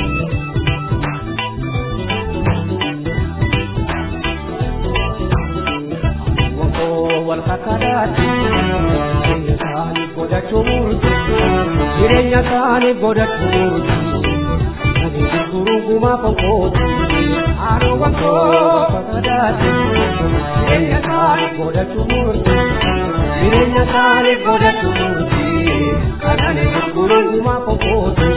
S6: wal kakadaati jireenya isaanii godhachuu murti jireenya isaanii godhachuu murti ani gurguruu gumaa konkooti haadha wankoo kakadaati jireenya isaanii godhachuu murti jireenya isaanii godhachuu murti kan ani gurguruu gumaa konkooti.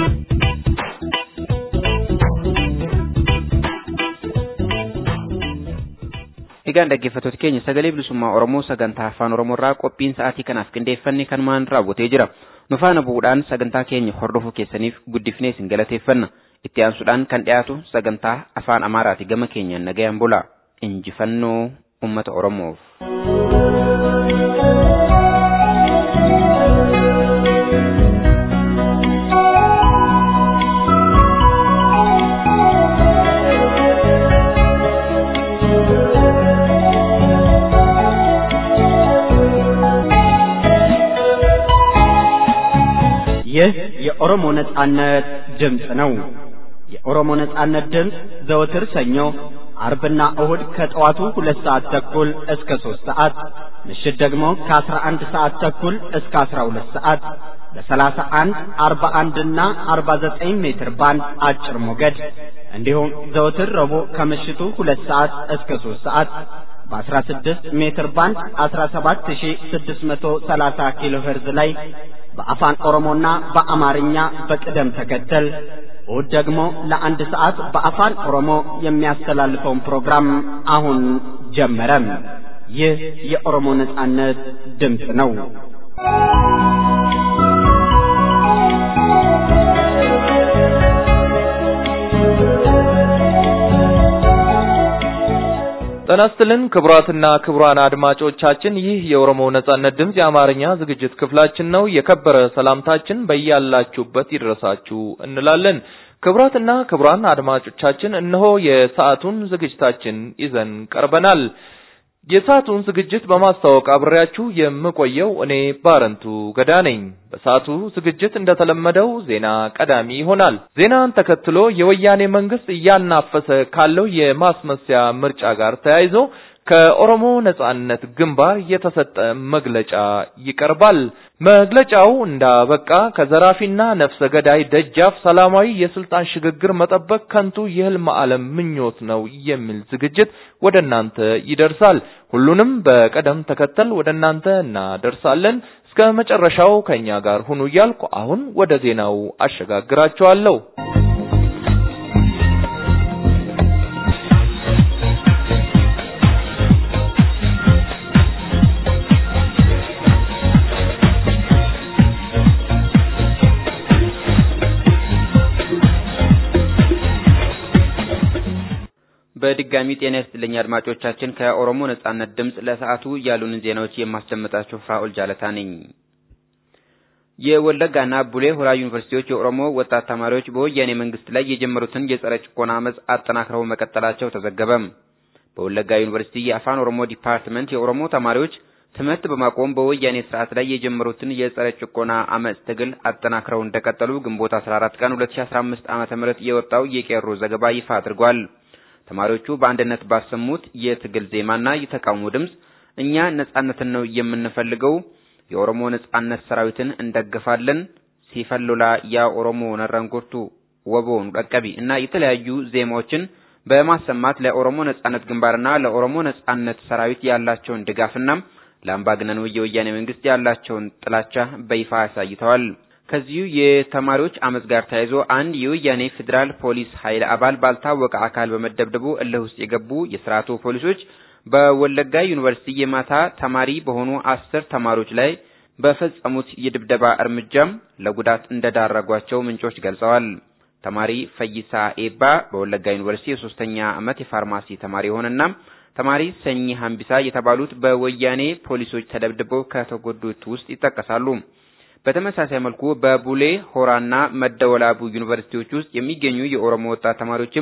S2: Egaan dhaggeeffattoota keenya sagalee bilisummaa Oromoo sagantaa afaan Oromoo irraa qophiin sa'aatii kanaaf qindeeffanne kanumaan raawwatee jira. Nu faana bu'uudhaan sagantaa keenya hordofuu keessaniif guddifnee isin galateeffanna. Itti aansuudhaan kan dhiyaatu sagantaa afaan Amaaraati gama keenyaan nagayaan bula. Injifannoo uummata Oromoof.
S1: ይህ የኦሮሞ ነጻነት ድምፅ ነው። የኦሮሞ ነጻነት ድምፅ ዘወትር ሰኞ፣ አርብና እሁድ ከጠዋቱ ሁለት ሰዓት ተኩል እስከ ሦስት ሰዓት ምሽት ደግሞ ከአስራ አንድ ሰዓት ተኩል እስከ አስራ ሁለት ሰዓት በሰላሳ አንድ አርባ አንድና አርባ ዘጠኝ ሜትር ባንድ አጭር ሞገድ እንዲሁም ዘወትር ረቡዕ ከምሽቱ ሁለት ሰዓት እስከ ሦስት ሰዓት በ16 ሜትር ባንድ 17630 ኪሎ ሄርዝ ላይ በአፋን ኦሮሞና በአማርኛ በቅደም ተከተል እሁድ ደግሞ ለአንድ ሰዓት በአፋን ኦሮሞ የሚያስተላልፈውን ፕሮግራም አሁን ጀመረ። ይህ የኦሮሞ ነጻነት ድምፅ ነው።
S3: ጤና ይስጥልን ክቡራትና ክቡራን አድማጮቻችን፣ ይህ የኦሮሞ ነጻነት ድምፅ የአማርኛ ዝግጅት ክፍላችን ነው። የከበረ ሰላምታችን በያላችሁበት ይድረሳችሁ እንላለን። ክቡራትና ክቡራን አድማጮቻችን፣ እነሆ የሰዓቱን ዝግጅታችን ይዘን ቀርበናል። የሰዓቱን ዝግጅት በማስተዋወቅ አብሬያችሁ የምቆየው እኔ ባረንቱ ገዳ ነኝ። በሰዓቱ ዝግጅት እንደተለመደው ዜና ቀዳሚ ይሆናል። ዜናን ተከትሎ የወያኔ መንግስት እያናፈሰ ካለው የማስመሰያ ምርጫ ጋር ተያይዞ ከኦሮሞ ነጻነት ግንባር የተሰጠ መግለጫ ይቀርባል። መግለጫው እንዳበቃ ከዘራፊና ነፍሰ ገዳይ ደጃፍ ሰላማዊ የስልጣን ሽግግር መጠበቅ ከንቱ የህልም ዓለም ምኞት ነው የሚል ዝግጅት ወደ እናንተ ይደርሳል። ሁሉንም በቀደም ተከተል ወደ እናንተ እናደርሳለን። እስከ መጨረሻው ከኛ ጋር ሁኑ እያልኩ አሁን ወደ ዜናው አሸጋግራችኋለሁ።
S2: በድጋሚ ጤና ይስጥልኝ አድማጮቻችን። ከኦሮሞ ነጻነት ድምፅ ለሰዓቱ ያሉንን ዜናዎች የማስደምጣችሁ ፍራኦል ጃለታ ነኝ። የወለጋና ቡሌ ሆራ ዩኒቨርሲቲዎች የኦሮሞ ወጣት ተማሪዎች በወያኔ መንግስት ላይ የጀመሩትን የጸረ ጭቆና አመፅ አጠናክረው መቀጠላቸው ተዘገበ። በወለጋ ዩኒቨርሲቲ የአፋን ኦሮሞ ዲፓርትመንት የኦሮሞ ተማሪዎች ትምህርት በማቆም በወያኔ ስርዓት ላይ የጀመሩትን የጸረ ጭቆና አመፅ ትግል አጠናክረው እንደቀጠሉ ግንቦት 14 ቀን 2015 ዓ.ም የወጣው የቄሮ ዘገባ ይፋ አድርጓል። ተማሪዎቹ በአንድነት ባሰሙት የትግል ዜማና የተቃውሞ ድምፅ እኛ ነጻነትን ነው የምንፈልገው፣ የኦሮሞ ነጻነት ሰራዊትን እንደግፋለን፣ ሲፈሎላ ያ ኦሮሞ ነረንጉርቱ ወቦን ቀቀቢ እና የተለያዩ ዜማዎችን በማሰማት ለኦሮሞ ነጻነት ግንባርና ለኦሮሞ ነጻነት ሰራዊት ያላቸውን ድጋፍና ለአምባገነኑ የወያኔ መንግስት ያላቸውን ጥላቻ በይፋ አሳይተዋል። ከዚሁ የተማሪዎች አመጽ ጋር ተያይዞ አንድ የወያኔ ፌዴራል ፖሊስ ኃይል አባል ባልታወቀ አካል በመደብደቡ እልህ ውስጥ የገቡ የስርዓቱ ፖሊሶች በወለጋ ዩኒቨርሲቲ የማታ ተማሪ በሆኑ አስር ተማሪዎች ላይ በፈጸሙት የድብደባ እርምጃም ለጉዳት እንደዳረጓቸው ምንጮች ገልጸዋል። ተማሪ ፈይሳ ኤባ በወለጋ ዩኒቨርሲቲ የሶስተኛ ዓመት የፋርማሲ ተማሪ የሆነና ተማሪ ሰኚ ሀምቢሳ የተባሉት በወያኔ ፖሊሶች ተደብድበው ከተጎዱት ውስጥ ይጠቀሳሉ። በተመሳሳይ መልኩ በቡሌ ሆራና መደወላቡ ዩኒቨርሲቲዎች ውስጥ የሚገኙ የኦሮሞ ወጣት ተማሪዎችም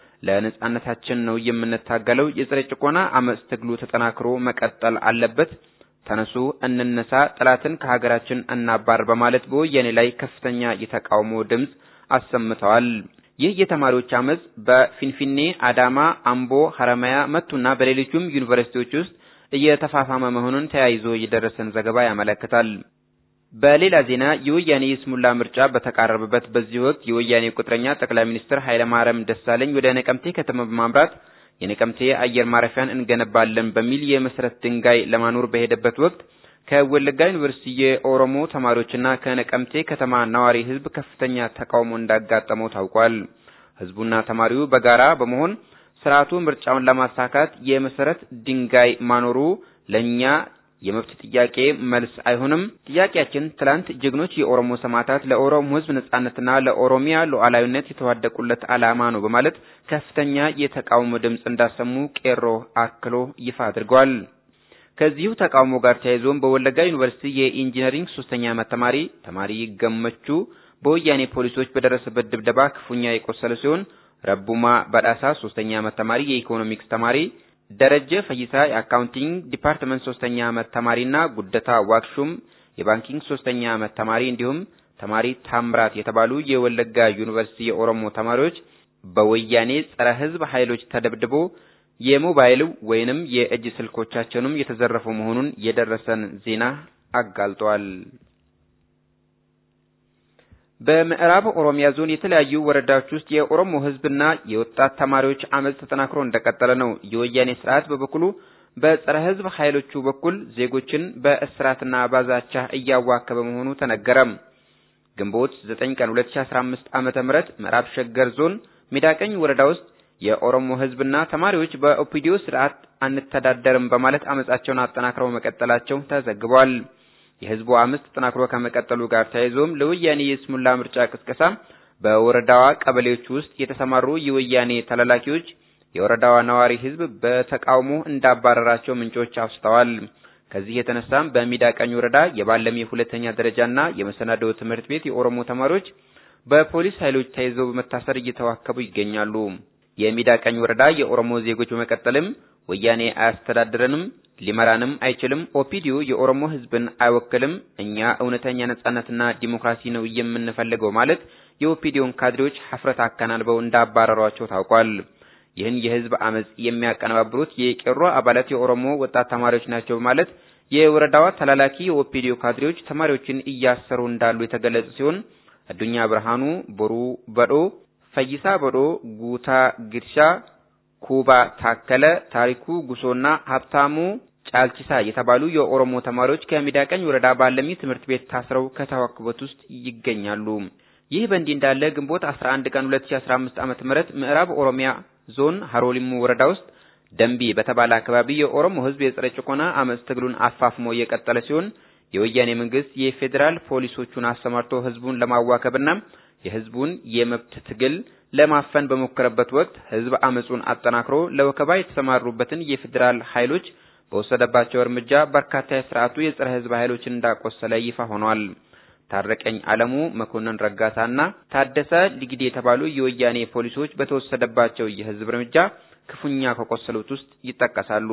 S2: ለነጻነታችን ነው የምንታገለው፣ የጸረ ጭቆና አመጽ ትግሉ ተጠናክሮ መቀጠል አለበት፣ ተነሱ፣ እንነሳ፣ ጠላትን ከሀገራችን እናባር በማለት በወያኔ ላይ ከፍተኛ የተቃውሞ ድምጽ አሰምተዋል። ይህ የተማሪዎች አመጽ በፊንፊኔ፣ አዳማ፣ አምቦ፣ ሐረማያ፣ መቱና በሌሎችም ዩኒቨርሲቲዎች ውስጥ እየተፋፋመ መሆኑን ተያይዞ የደረሰን ዘገባ ያመለክታል። በሌላ ዜና የወያኔ የስሙላ ምርጫ በተቃረበበት በዚህ ወቅት የወያኔ ቁጥረኛ ጠቅላይ ሚኒስትር ኃይለማርያም ደሳለኝ ወደ ነቀምቴ ከተማ በማምራት የነቀምቴ አየር ማረፊያን እንገነባለን በሚል የመሰረት ድንጋይ ለማኖር በሄደበት ወቅት ከወለጋ ዩኒቨርሲቲ የኦሮሞ ተማሪዎችና ከነቀምቴ ከተማ ነዋሪ ሕዝብ ከፍተኛ ተቃውሞ እንዳጋጠመው ታውቋል። ሕዝቡና ተማሪው በጋራ በመሆን ስርዓቱ ምርጫውን ለማሳካት የመሰረት ድንጋይ ማኖሩ ለኛ የመብት ጥያቄ መልስ አይሆንም። ጥያቄያችን ትላንት ጀግኖች የኦሮሞ ሰማዕታት ለኦሮሞ ሕዝብ ነጻነትና ለኦሮሚያ ሉዓላዊነት የተዋደቁለት ዓላማ ነው በማለት ከፍተኛ የተቃውሞ ድምፅ እንዳሰሙ ቄሮ አክሎ ይፋ አድርጓል። ከዚሁ ተቃውሞ ጋር ተያይዞም በወለጋ ዩኒቨርሲቲ የኢንጂነሪንግ ሶስተኛ ዓመት ተማሪ ተማሪ ገመቹ በወያኔ ፖሊሶች በደረሰበት ድብደባ ክፉኛ የቆሰለ ሲሆን ረቡማ በዳሳ ሶስተኛ ዓመት ተማሪ የኢኮኖሚክስ ተማሪ ደረጀ ፈይሳ የአካውንቲንግ ዲፓርትመንት ሶስተኛ ዓመት ተማሪና ጉደታ ዋክሹም የባንኪንግ ሶስተኛ ዓመት ተማሪ እንዲሁም ተማሪ ታምራት የተባሉ የወለጋ ዩኒቨርሲቲ የኦሮሞ ተማሪዎች በወያኔ ጸረ ሕዝብ ኃይሎች ተደብድቦ የሞባይል ወይንም የእጅ ስልኮቻቸውንም የተዘረፉ መሆኑን የደረሰን ዜና አጋልጧል። በምዕራብ ኦሮሚያ ዞን የተለያዩ ወረዳዎች ውስጥ የኦሮሞ ሕዝብና የወጣት ተማሪዎች አመጽ ተጠናክሮ እንደቀጠለ ነው። የወያኔ ስርዓት በበኩሉ በጸረ ሕዝብ ኃይሎቹ በኩል ዜጎችን በእስራትና ባዛቻ እያዋከበ መሆኑ ተነገረም። ግንቦት 9 ቀን 2015 ዓመተ ምህረት ምዕራብ ሸገር ዞን ሜዳቀኝ ወረዳ ውስጥ የኦሮሞ ሕዝብና ተማሪዎች በኦፒዲዮ ስርዓት አንተዳደርም በማለት አመጻቸውን አጠናክረው መቀጠላቸው ተዘግቧል። የህዝቡ አመጽ ተጠናክሮ ከመቀጠሉ ጋር ተያይዞም ለወያኔ የስሙላ ምርጫ ቅስቀሳ በወረዳዋ ቀበሌዎች ውስጥ የተሰማሩ የወያኔ ተላላኪዎች የወረዳዋ ነዋሪ ህዝብ በተቃውሞ እንዳባረራቸው ምንጮች አውስተዋል። ከዚህ የተነሳም በሚዳቀኝ ወረዳ የባለሚ ሁለተኛ ደረጃና የመሰናዶ ትምህርት ቤት የኦሮሞ ተማሪዎች በፖሊስ ኃይሎች ተይዘው በመታሰር እየተዋከቡ ይገኛሉ። የሚዳቀኝ ወረዳ የኦሮሞ ዜጎች በመቀጠልም ወያኔ አያስተዳድረንም፣ ሊመራንም አይችልም፣ ኦፒዲዮ የኦሮሞ ህዝብን አይወክልም፣ እኛ እውነተኛ ነጻነትና ዲሞክራሲ ነው የምንፈልገው ማለት የኦፒዲዮን ካድሬዎች ሀፍረት አከናንበው እንዳባረሯቸው ታውቋል። ይህን የህዝብ አመጽ የሚያቀነባብሩት የቄሮ አባላት የኦሮሞ ወጣት ተማሪዎች ናቸው በማለት የወረዳዋ ተላላኪ የኦፒዲዮ ካድሬዎች ተማሪዎችን እያሰሩ እንዳሉ የተገለጸ ሲሆን አዱኛ ብርሃኑ፣ ቦሩ በዶ፣ ፈይሳ በዶ፣ ጉታ ግድሻ፣ ኩባ ታከለ፣ ታሪኩ ጉሶና ሀብታሙ ጫልቺሳ የተባሉ የኦሮሞ ተማሪዎች ከሚዳቀኝ ወረዳ ባለሚ ትምህርት ቤት ታስረው ከተዋከቡት ውስጥ ይገኛሉ። ይህ በእንዲህ እንዳለ ግንቦት 11 ቀን 2015 ዓመተ ምህረት ምዕራብ ኦሮሚያ ዞን ሀሮሊሙ ወረዳ ውስጥ ደንቢ በተባለ አካባቢ የኦሮሞ ህዝብ የጸረ ጭቆና አመጽ ትግሉን አፋፍሞ እየቀጠለ ሲሆን የወያኔ መንግስት የፌዴራል ፖሊሶቹን አሰማርቶ ህዝቡን ለማዋከብና የህዝቡን የመብት ትግል ለማፈን በሞከረበት ወቅት ህዝብ አመጹን አጠናክሮ ለወከባ የተሰማሩበትን የፌዴራል ኃይሎች በወሰደባቸው እርምጃ በርካታ የስርዓቱ የጸረ ህዝብ ኃይሎችን እንዳቆሰለ ይፋ ሆኗል። ታረቀኝ አለሙ፣ መኮንን ረጋሳና ታደሰ ሊግዴ የተባሉ የወያኔ ፖሊሶች በተወሰደባቸው የህዝብ እርምጃ ክፉኛ ከቆሰሉት ውስጥ ይጠቀሳሉ።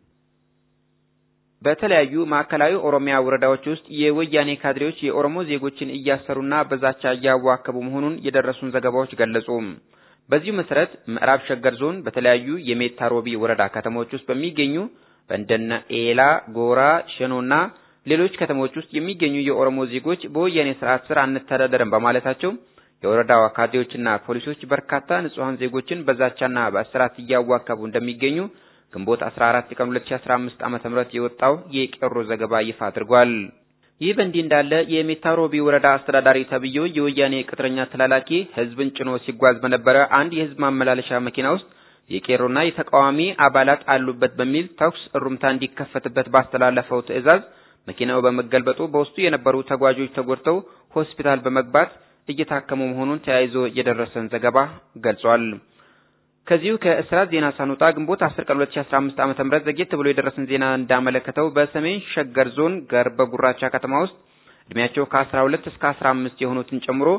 S2: በተለያዩ ማዕከላዊ ኦሮሚያ ወረዳዎች ውስጥ የወያኔ ካድሬዎች የኦሮሞ ዜጎችን እያሰሩና በዛቻ እያዋከቡ መሆኑን የደረሱን ዘገባዎች ገለጹ። በዚሁ መሰረት ምዕራብ ሸገር ዞን በተለያዩ የሜታ ሮቢ ወረዳ ከተሞች ውስጥ በሚገኙ በእንደነ ኤላ፣ ጎራ፣ ሸኖና ሌሎች ከተሞች ውስጥ የሚገኙ የኦሮሞ ዜጎች በወያኔ ስርዓት ስር አንተዳደርም በማለታቸው የወረዳዋ ካድሬዎችና ፖሊሶች በርካታ ንጹሐን ዜጎችን በዛቻና በእስራት እያዋከቡ እንደሚገኙ ግንቦት 14 ቀን 2015 ዓ.ም የወጣው የቄሮ ዘገባ ይፋ አድርጓል። ይህ በእንዲህ እንዳለ የሜታ ሮቢ ወረዳ አስተዳዳሪ ተብዬው የወያኔ ቅጥረኛ ተላላኪ ህዝብን ጭኖ ሲጓዝ በነበረ አንድ የህዝብ ማመላለሻ መኪና ውስጥ የቄሮና የተቃዋሚ አባላት አሉበት በሚል ተኩስ እሩምታ እንዲከፈትበት ባስተላለፈው ትዕዛዝ መኪናው በመገልበጡ በውስጡ የነበሩ ተጓዦች ተጎድተው ሆስፒታል በመግባት እየታከሙ መሆኑን ተያይዞ የደረሰን ዘገባ ገልጿል። ከዚሁ ከእስራት ዜና ሳንወጣ ግንቦት 10 ቀን 2015 ዓ.ም ዘግየት ብሎ የደረሰን ዜና እንዳመለከተው በሰሜን ሸገር ዞን ገርበ ጉራቻ ከተማ ውስጥ እድሜያቸው ከ12 እስከ 15 የሆኑትን ጨምሮ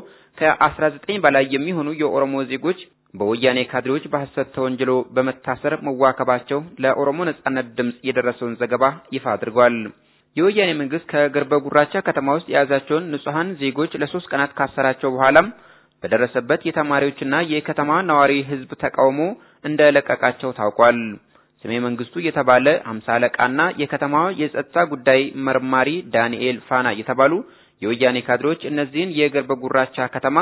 S2: ከ19 በላይ የሚሆኑ የኦሮሞ ዜጎች በወያኔ ካድሬዎች በሐሰት ተወንጅሎ በመታሰር መዋከባቸው ለኦሮሞ ነጻነት ድምጽ የደረሰውን ዘገባ ይፋ አድርጓል። የወያኔ መንግስት ከገርበ ጉራቻ ከተማ ውስጥ የያዛቸውን ንጹሐን ዜጎች ለሶስት ቀናት ካሰራቸው በኋላም በደረሰበት የተማሪዎችና የከተማ ነዋሪ ህዝብ ተቃውሞ እንደለቀቃቸው ታውቋል። ስሜ መንግስቱ የተባለ ሀምሳ አለቃና የከተማዋ የጸጥታ ጉዳይ መርማሪ ዳንኤል ፋና የተባሉ የወያኔ ካድሬዎች እነዚህን የገርበ ጉራቻ ከተማ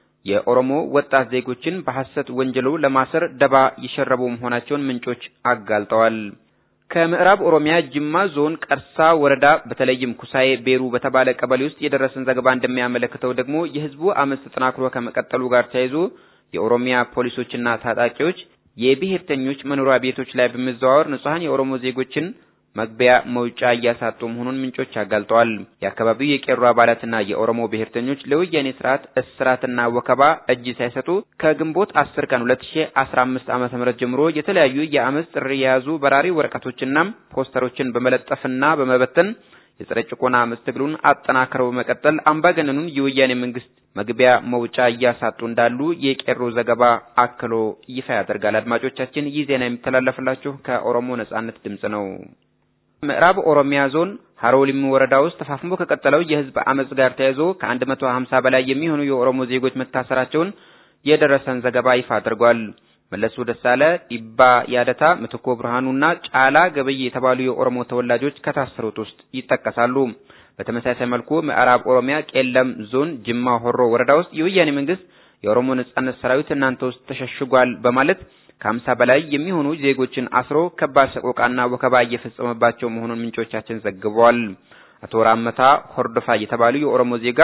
S2: የኦሮሞ ወጣት ዜጎችን በሐሰት ወንጀሉ ለማሰር ደባ የሸረቡ መሆናቸውን ምንጮች አጋልጠዋል። ከምዕራብ ኦሮሚያ ጅማ ዞን ቀርሳ ወረዳ በተለይም ኩሳዬ ቤሩ በተባለ ቀበሌ ውስጥ የደረሰን ዘገባ እንደሚያመለክተው ደግሞ የህዝቡ አመፅ ተጠናክሮ ከመቀጠሉ ጋር ተያይዞ የኦሮሚያ ፖሊሶችና ታጣቂዎች የብሔርተኞች መኖሪያ ቤቶች ላይ በመዘዋወር ንጹሐን የኦሮሞ ዜጎችን መግቢያ መውጫ እያሳጡ መሆኑን ምንጮች አጋልጠዋል። የአካባቢው የቄሮ አባላትና የኦሮሞ ብሔርተኞች ለወያኔ ስርዓት እስራትና ወከባ እጅ ሳይሰጡ ከግንቦት 10 ቀን 2015 ዓመተ ምህረት ጀምሮ የተለያዩ የአመፅ ጥሪ የያዙ በራሪ ወረቀቶችና ፖስተሮችን በመለጠፍና በመበተን የጸረ ጭቆና አመፅ ትግሉን አጠናክረው በመቀጠል አምባገነኑን የወያኔ መንግስት መግቢያ መውጫ እያሳጡ እንዳሉ የቄሮ ዘገባ አክሎ ይፋ ያደርጋል። አድማጮቻችን ይህ ዜና የሚተላለፍላችሁ ከኦሮሞ ነጻነት ድምጽ ነው። ምዕራብ ኦሮሚያ ዞን ሀሮ ሊሙ ወረዳ ውስጥ ተፋፍሞ ከቀጠለው የህዝብ አመጽ ጋር ተያይዞ ከ150 በላይ የሚሆኑ የኦሮሞ ዜጎች መታሰራቸውን የደረሰን ዘገባ ይፋ አድርጓል። መለሱ ደሳለ፣ ዲባ ያደታ፣ ምትኮ ብርሃኑና ጫላ ገበይ የተባሉ የኦሮሞ ተወላጆች ከታሰሩት ውስጥ ይጠቀሳሉ። በተመሳሳይ መልኩ ምዕራብ ኦሮሚያ ቄለም ዞን ጅማ ሆሮ ወረዳ ውስጥ የወያኔ መንግስት የኦሮሞ ነጻነት ሰራዊት እናንተ ውስጥ ተሸሽጓል በማለት ከሀምሳ በላይ የሚሆኑ ዜጎችን አስሮ ከባድ ሰቆቃና ወከባ እየፈጸመባቸው መሆኑን ምንጮቻችን ዘግበዋል። አቶ ራመታ ሆርዶፋ የተባሉ የኦሮሞ ዜጋ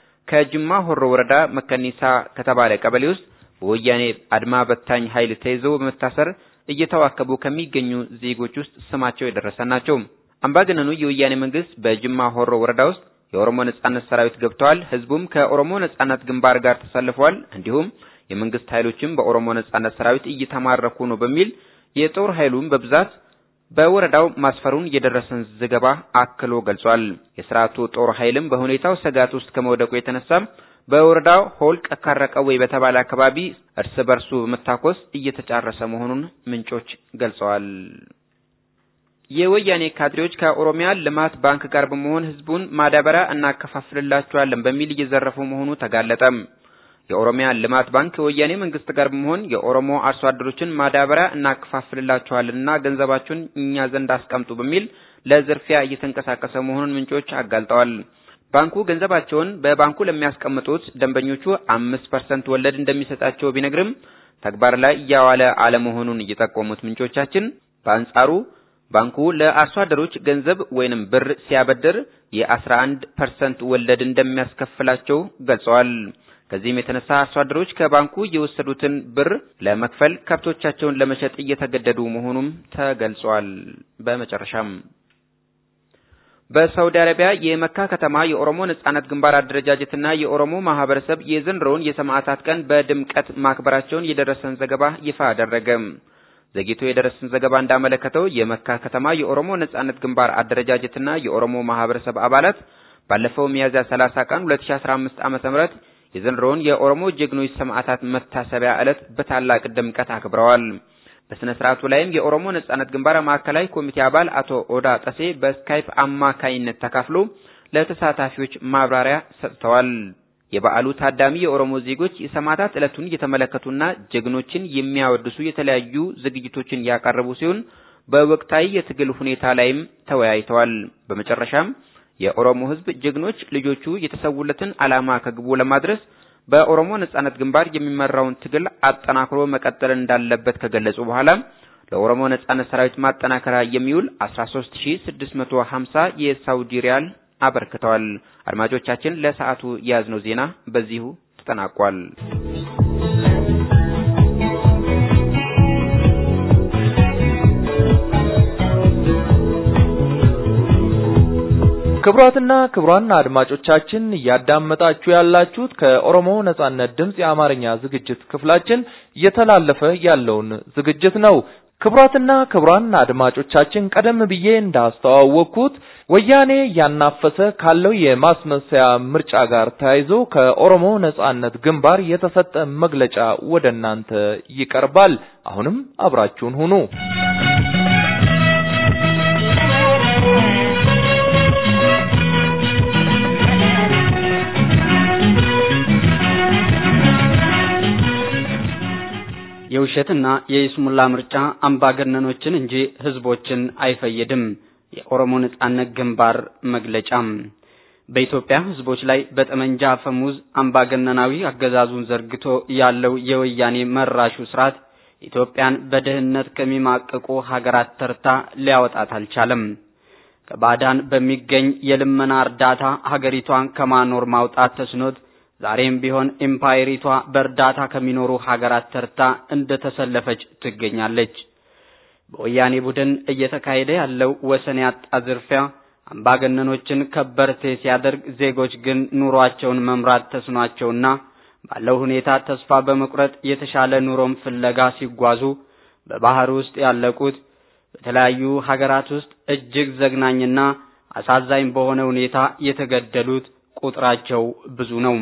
S2: ከጅማ ሆሮ ወረዳ መከኒሳ ከተባለ ቀበሌ ውስጥ በወያኔ አድማ በታኝ ኃይል ተይዘው በመታሰር እየተዋከቡ ከሚገኙ ዜጎች ውስጥ ስማቸው የደረሰ ናቸው። አምባገነኑ የወያኔ መንግስት በጅማ ሆሮ ወረዳ ውስጥ የኦሮሞ ነጻነት ሰራዊት ገብተዋል፣ ህዝቡም ከኦሮሞ ነጻነት ግንባር ጋር ተሰልፈዋል፣ እንዲሁም የመንግስት ኃይሎችም በኦሮሞ ነጻነት ሰራዊት እየተማረኩ ነው በሚል የጦር ኃይሉን በብዛት በወረዳው ማስፈሩን የደረሰን ዘገባ አክሎ ገልጿል። የስርዓቱ ጦር ኃይልም በሁኔታው ስጋት ውስጥ ከመውደቁ የተነሳ በወረዳው ሆልቅ ካረቀወይ በተባለ አካባቢ እርስ በርሱ በመታኮስ እየተጫረሰ መሆኑን ምንጮች ገልጸዋል። የወያኔ ካድሬዎች ከኦሮሚያ ልማት ባንክ ጋር በመሆን ህዝቡን ማዳበሪያ እናከፋፍልላቸዋለን በሚል እየዘረፉ መሆኑ ተጋለጠ። የኦሮሚያ ልማት ባንክ ከወያኔ መንግስት ጋር በመሆን የኦሮሞ አርሶ አደሮችን ማዳበሪያ እናከፋፍልላቸዋለንና ገንዘባችሁን እኛ ዘንድ አስቀምጡ በሚል ለዝርፊያ እየተንቀሳቀሰ መሆኑን ምንጮች አጋልጠዋል። ባንኩ ገንዘባቸውን በባንኩ ለሚያስቀምጡት ደንበኞቹ አምስት ፐርሰንት ወለድ እንደሚሰጣቸው ቢነግርም ተግባር ላይ እያዋለ አለመሆኑን እየጠቆሙት ምንጮቻችን በአንጻሩ ባንኩ ለአርሶ አደሮች ገንዘብ ወይንም ብር ሲያበድር የ11 ፐርሰንት ወለድ እንደሚያስከፍላቸው ገልጸዋል። ከዚህም የተነሳ አርሶ አደሮች ከባንኩ የወሰዱትን ብር ለመክፈል ከብቶቻቸውን ለመሸጥ እየተገደዱ መሆኑም ተገልጿል። በመጨረሻም በሳውዲ አረቢያ የመካ ከተማ የኦሮሞ ነጻነት ግንባር አደረጃጀትና የኦሮሞ ማህበረሰብ የዘንድሮውን የሰማዕታት ቀን በድምቀት ማክበራቸውን የደረሰን ዘገባ ይፋ አደረገ። ዘግይቶ የደረሰን ዘገባ እንዳመለከተው የመካ ከተማ የኦሮሞ ነጻነት ግንባር አደረጃጀትና የኦሮሞ ማህበረሰብ አባላት ባለፈው ሚያዝያ 30 ቀን 2015 ዓ.ም የዘንድሮውን የኦሮሞ ጀግኖች ሰማዕታት መታሰቢያ ዕለት በታላቅ ድምቀት አክብረዋል። በስነ ስርዓቱ ላይም የኦሮሞ ነጻነት ግንባር ማዕከላዊ ኮሚቴ አባል አቶ ኦዳ ጠሴ በስካይፕ አማካይነት ተካፍሎ ለተሳታፊዎች ማብራሪያ ሰጥተዋል። የበዓሉ ታዳሚ የኦሮሞ ዜጎች የሰማዕታት ዕለቱን እየተመለከቱና ጀግኖችን የሚያወድሱ የተለያዩ ዝግጅቶችን ያቀረቡ ሲሆን በወቅታዊ የትግል ሁኔታ ላይም ተወያይተዋል። በመጨረሻም የኦሮሞ ሕዝብ ጀግኖች ልጆቹ የተሰውለትን ዓላማ ከግቡ ለማድረስ በኦሮሞ ነጻነት ግንባር የሚመራውን ትግል አጠናክሮ መቀጠል እንዳለበት ከገለጹ በኋላ ለኦሮሞ ነጻነት ሰራዊት ማጠናከሪያ የሚውል 13650 የሳውዲ ሪያል አበርክተዋል። አድማጮቻችን ለሰዓቱ የያዝነው ዜና በዚሁ ተጠናቋል።
S3: ክቡራትና ክቡራን አድማጮቻችን እያዳመጣችሁ ያላችሁት ከኦሮሞ ነጻነት ድምፅ የአማርኛ ዝግጅት ክፍላችን እየተላለፈ ያለውን ዝግጅት ነው። ክቡራትና ክቡራን አድማጮቻችን ቀደም ብዬ እንዳስተዋወቅኩት ወያኔ እያናፈሰ ካለው የማስመሰያ ምርጫ ጋር ተያይዞ ከኦሮሞ ነጻነት ግንባር የተሰጠ መግለጫ ወደ እናንተ ይቀርባል። አሁንም አብራችሁን ሁኑ።
S8: የውሸትና የይስሙላ ምርጫ አምባገነኖችን እንጂ ህዝቦችን አይፈይድም። የኦሮሞ ነጻነት ግንባር መግለጫም በኢትዮጵያ ህዝቦች ላይ በጠመንጃ አፈሙዝ አምባገነናዊ አገዛዙን ዘርግቶ ያለው የወያኔ መራሹ ስርዓት ኢትዮጵያን በድህነት ከሚማቅቁ ሀገራት ተርታ ሊያወጣት አልቻለም። ከባዕዳን በሚገኝ የልመና እርዳታ ሀገሪቷን ከማኖር ማውጣት ተስኖት ዛሬም ቢሆን ኤምፓየሪቷ በእርዳታ ከሚኖሩ ሀገራት ተርታ እንደተሰለፈች ትገኛለች። በወያኔ ቡድን እየተካሄደ ያለው ወሰን ያጣ ዝርፊያ አምባገነኖችን ከበርቴ ሲያደርግ፣ ዜጎች ግን ኑሯቸውን መምራት ተስኗቸውና ባለው ሁኔታ ተስፋ በመቁረጥ የተሻለ ኑሮም ፍለጋ ሲጓዙ በባህር ውስጥ ያለቁት በተለያዩ ሀገራት ውስጥ እጅግ ዘግናኝና አሳዛኝ በሆነ ሁኔታ የተገደሉት ቁጥራቸው ብዙ ነው።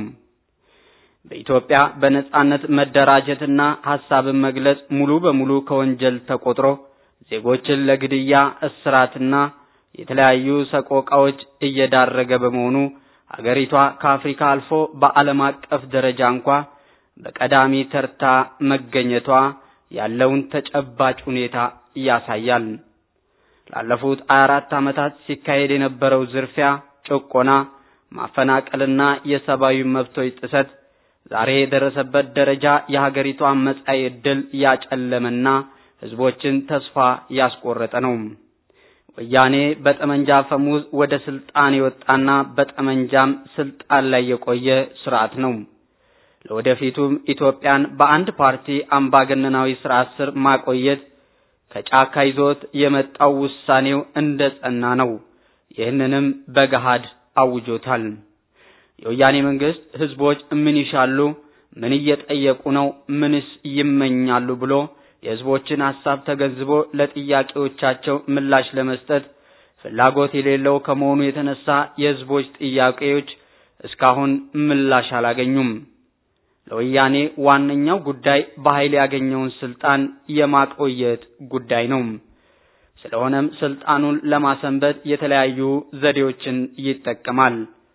S8: በኢትዮጵያ በነጻነት መደራጀትና ሀሳብን መግለጽ ሙሉ በሙሉ ከወንጀል ተቆጥሮ ዜጎችን ለግድያ፣ እስራትና የተለያዩ ሰቆቃዎች እየዳረገ በመሆኑ ሀገሪቷ ከአፍሪካ አልፎ በዓለም አቀፍ ደረጃ እንኳ በቀዳሚ ተርታ መገኘቷ ያለውን ተጨባጭ ሁኔታ ያሳያል። ላለፉት 24 ዓመታት ሲካሄድ የነበረው ዝርፊያ፣ ጭቆና፣ ማፈናቀልና የሰብአዊ መብቶች ጥሰት ዛሬ የደረሰበት ደረጃ የሀገሪቷን መጻኢ ዕድል ያጨለመና ህዝቦችን ተስፋ ያስቆረጠ ነው። ወያኔ በጠመንጃ ፈሙዝ ወደ ስልጣን የወጣና በጠመንጃም ስልጣን ላይ የቆየ ስርዓት ነው። ለወደፊቱም ኢትዮጵያን በአንድ ፓርቲ አምባገነናዊ ስርዓት ስር ማቆየት ከጫካ ይዞት የመጣው ውሳኔው እንደ ጸና ነው። ይህንንም በገሃድ አውጆታል። የወያኔ መንግስት ህዝቦች ምን ይሻሉ፣ ምን እየጠየቁ ነው፣ ምንስ ይመኛሉ ብሎ የህዝቦችን ሐሳብ ተገንዝቦ ለጥያቄዎቻቸው ምላሽ ለመስጠት ፍላጎት የሌለው ከመሆኑ የተነሳ የህዝቦች ጥያቄዎች እስካሁን ምላሽ አላገኙም። ለወያኔ ዋነኛው ጉዳይ በኃይል ያገኘውን ስልጣን የማቆየት ጉዳይ ነው። ስለሆነም ስልጣኑን ለማሰንበት የተለያዩ ዘዴዎችን ይጠቀማል።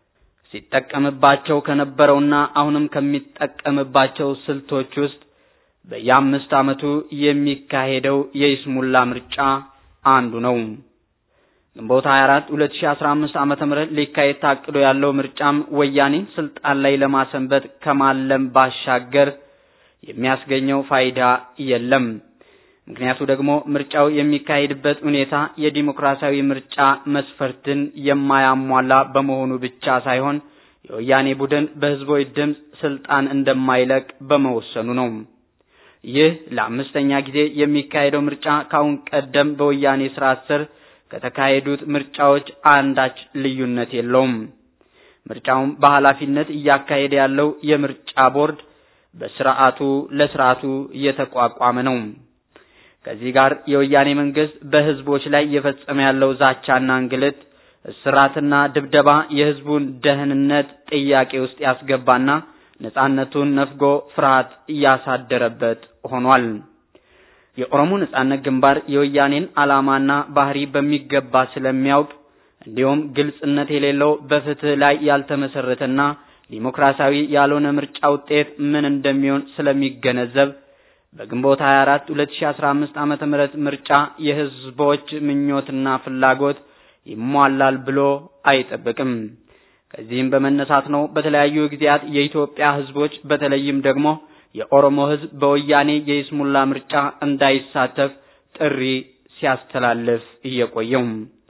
S8: ሲጠቀምባቸው ከነበረውና አሁንም ከሚጠቀምባቸው ስልቶች ውስጥ በየአምስት ዓመቱ የሚካሄደው የይስሙላ ምርጫ አንዱ ነው። ግንቦት 24 2015 ዓመተ ምህረት ሊካሄድ ታቅዶ ያለው ምርጫም ወያኔን ስልጣን ላይ ለማሰንበት ከማለም ባሻገር የሚያስገኘው ፋይዳ የለም። ምክንያቱ ደግሞ ምርጫው የሚካሄድበት ሁኔታ የዲሞክራሲያዊ ምርጫ መስፈርትን የማያሟላ በመሆኑ ብቻ ሳይሆን የወያኔ ቡድን በህዝቦች ድምፅ ስልጣን እንደማይለቅ በመወሰኑ ነው። ይህ ለአምስተኛ ጊዜ የሚካሄደው ምርጫ ካሁን ቀደም በወያኔ ስርዓት ስር ከተካሄዱት ምርጫዎች አንዳች ልዩነት የለውም። ምርጫውም በኃላፊነት እያካሄደ ያለው የምርጫ ቦርድ በስርዓቱ ለስርዓቱ እየተቋቋመ ነው። ከዚህ ጋር የወያኔ መንግስት በህዝቦች ላይ እየፈጸመ ያለው ዛቻና እንግልት፣ እስራትና ድብደባ የህዝቡን ደህንነት ጥያቄ ውስጥ ያስገባና ነጻነቱን ነፍጎ ፍርሃት እያሳደረበት ሆኗል። የኦሮሞ ነጻነት ግንባር የወያኔን ዓላማና ባህሪ በሚገባ ስለሚያውቅ እንዲሁም ግልጽነት የሌለው በፍትህ ላይ ያልተመሰረተና ዲሞክራሲያዊ ያልሆነ ምርጫ ውጤት ምን እንደሚሆን ስለሚገነዘብ በግንቦት 24 2015 ዓመተ ምህረት ምርጫ የህዝቦች ምኞትና ፍላጎት ይሟላል ብሎ አይጠብቅም። ከዚህም በመነሳት ነው በተለያዩ ጊዜያት የኢትዮጵያ ህዝቦች በተለይም ደግሞ የኦሮሞ ህዝብ በወያኔ የይስሙላ ምርጫ እንዳይሳተፍ ጥሪ ሲያስተላልፍ እየቆየው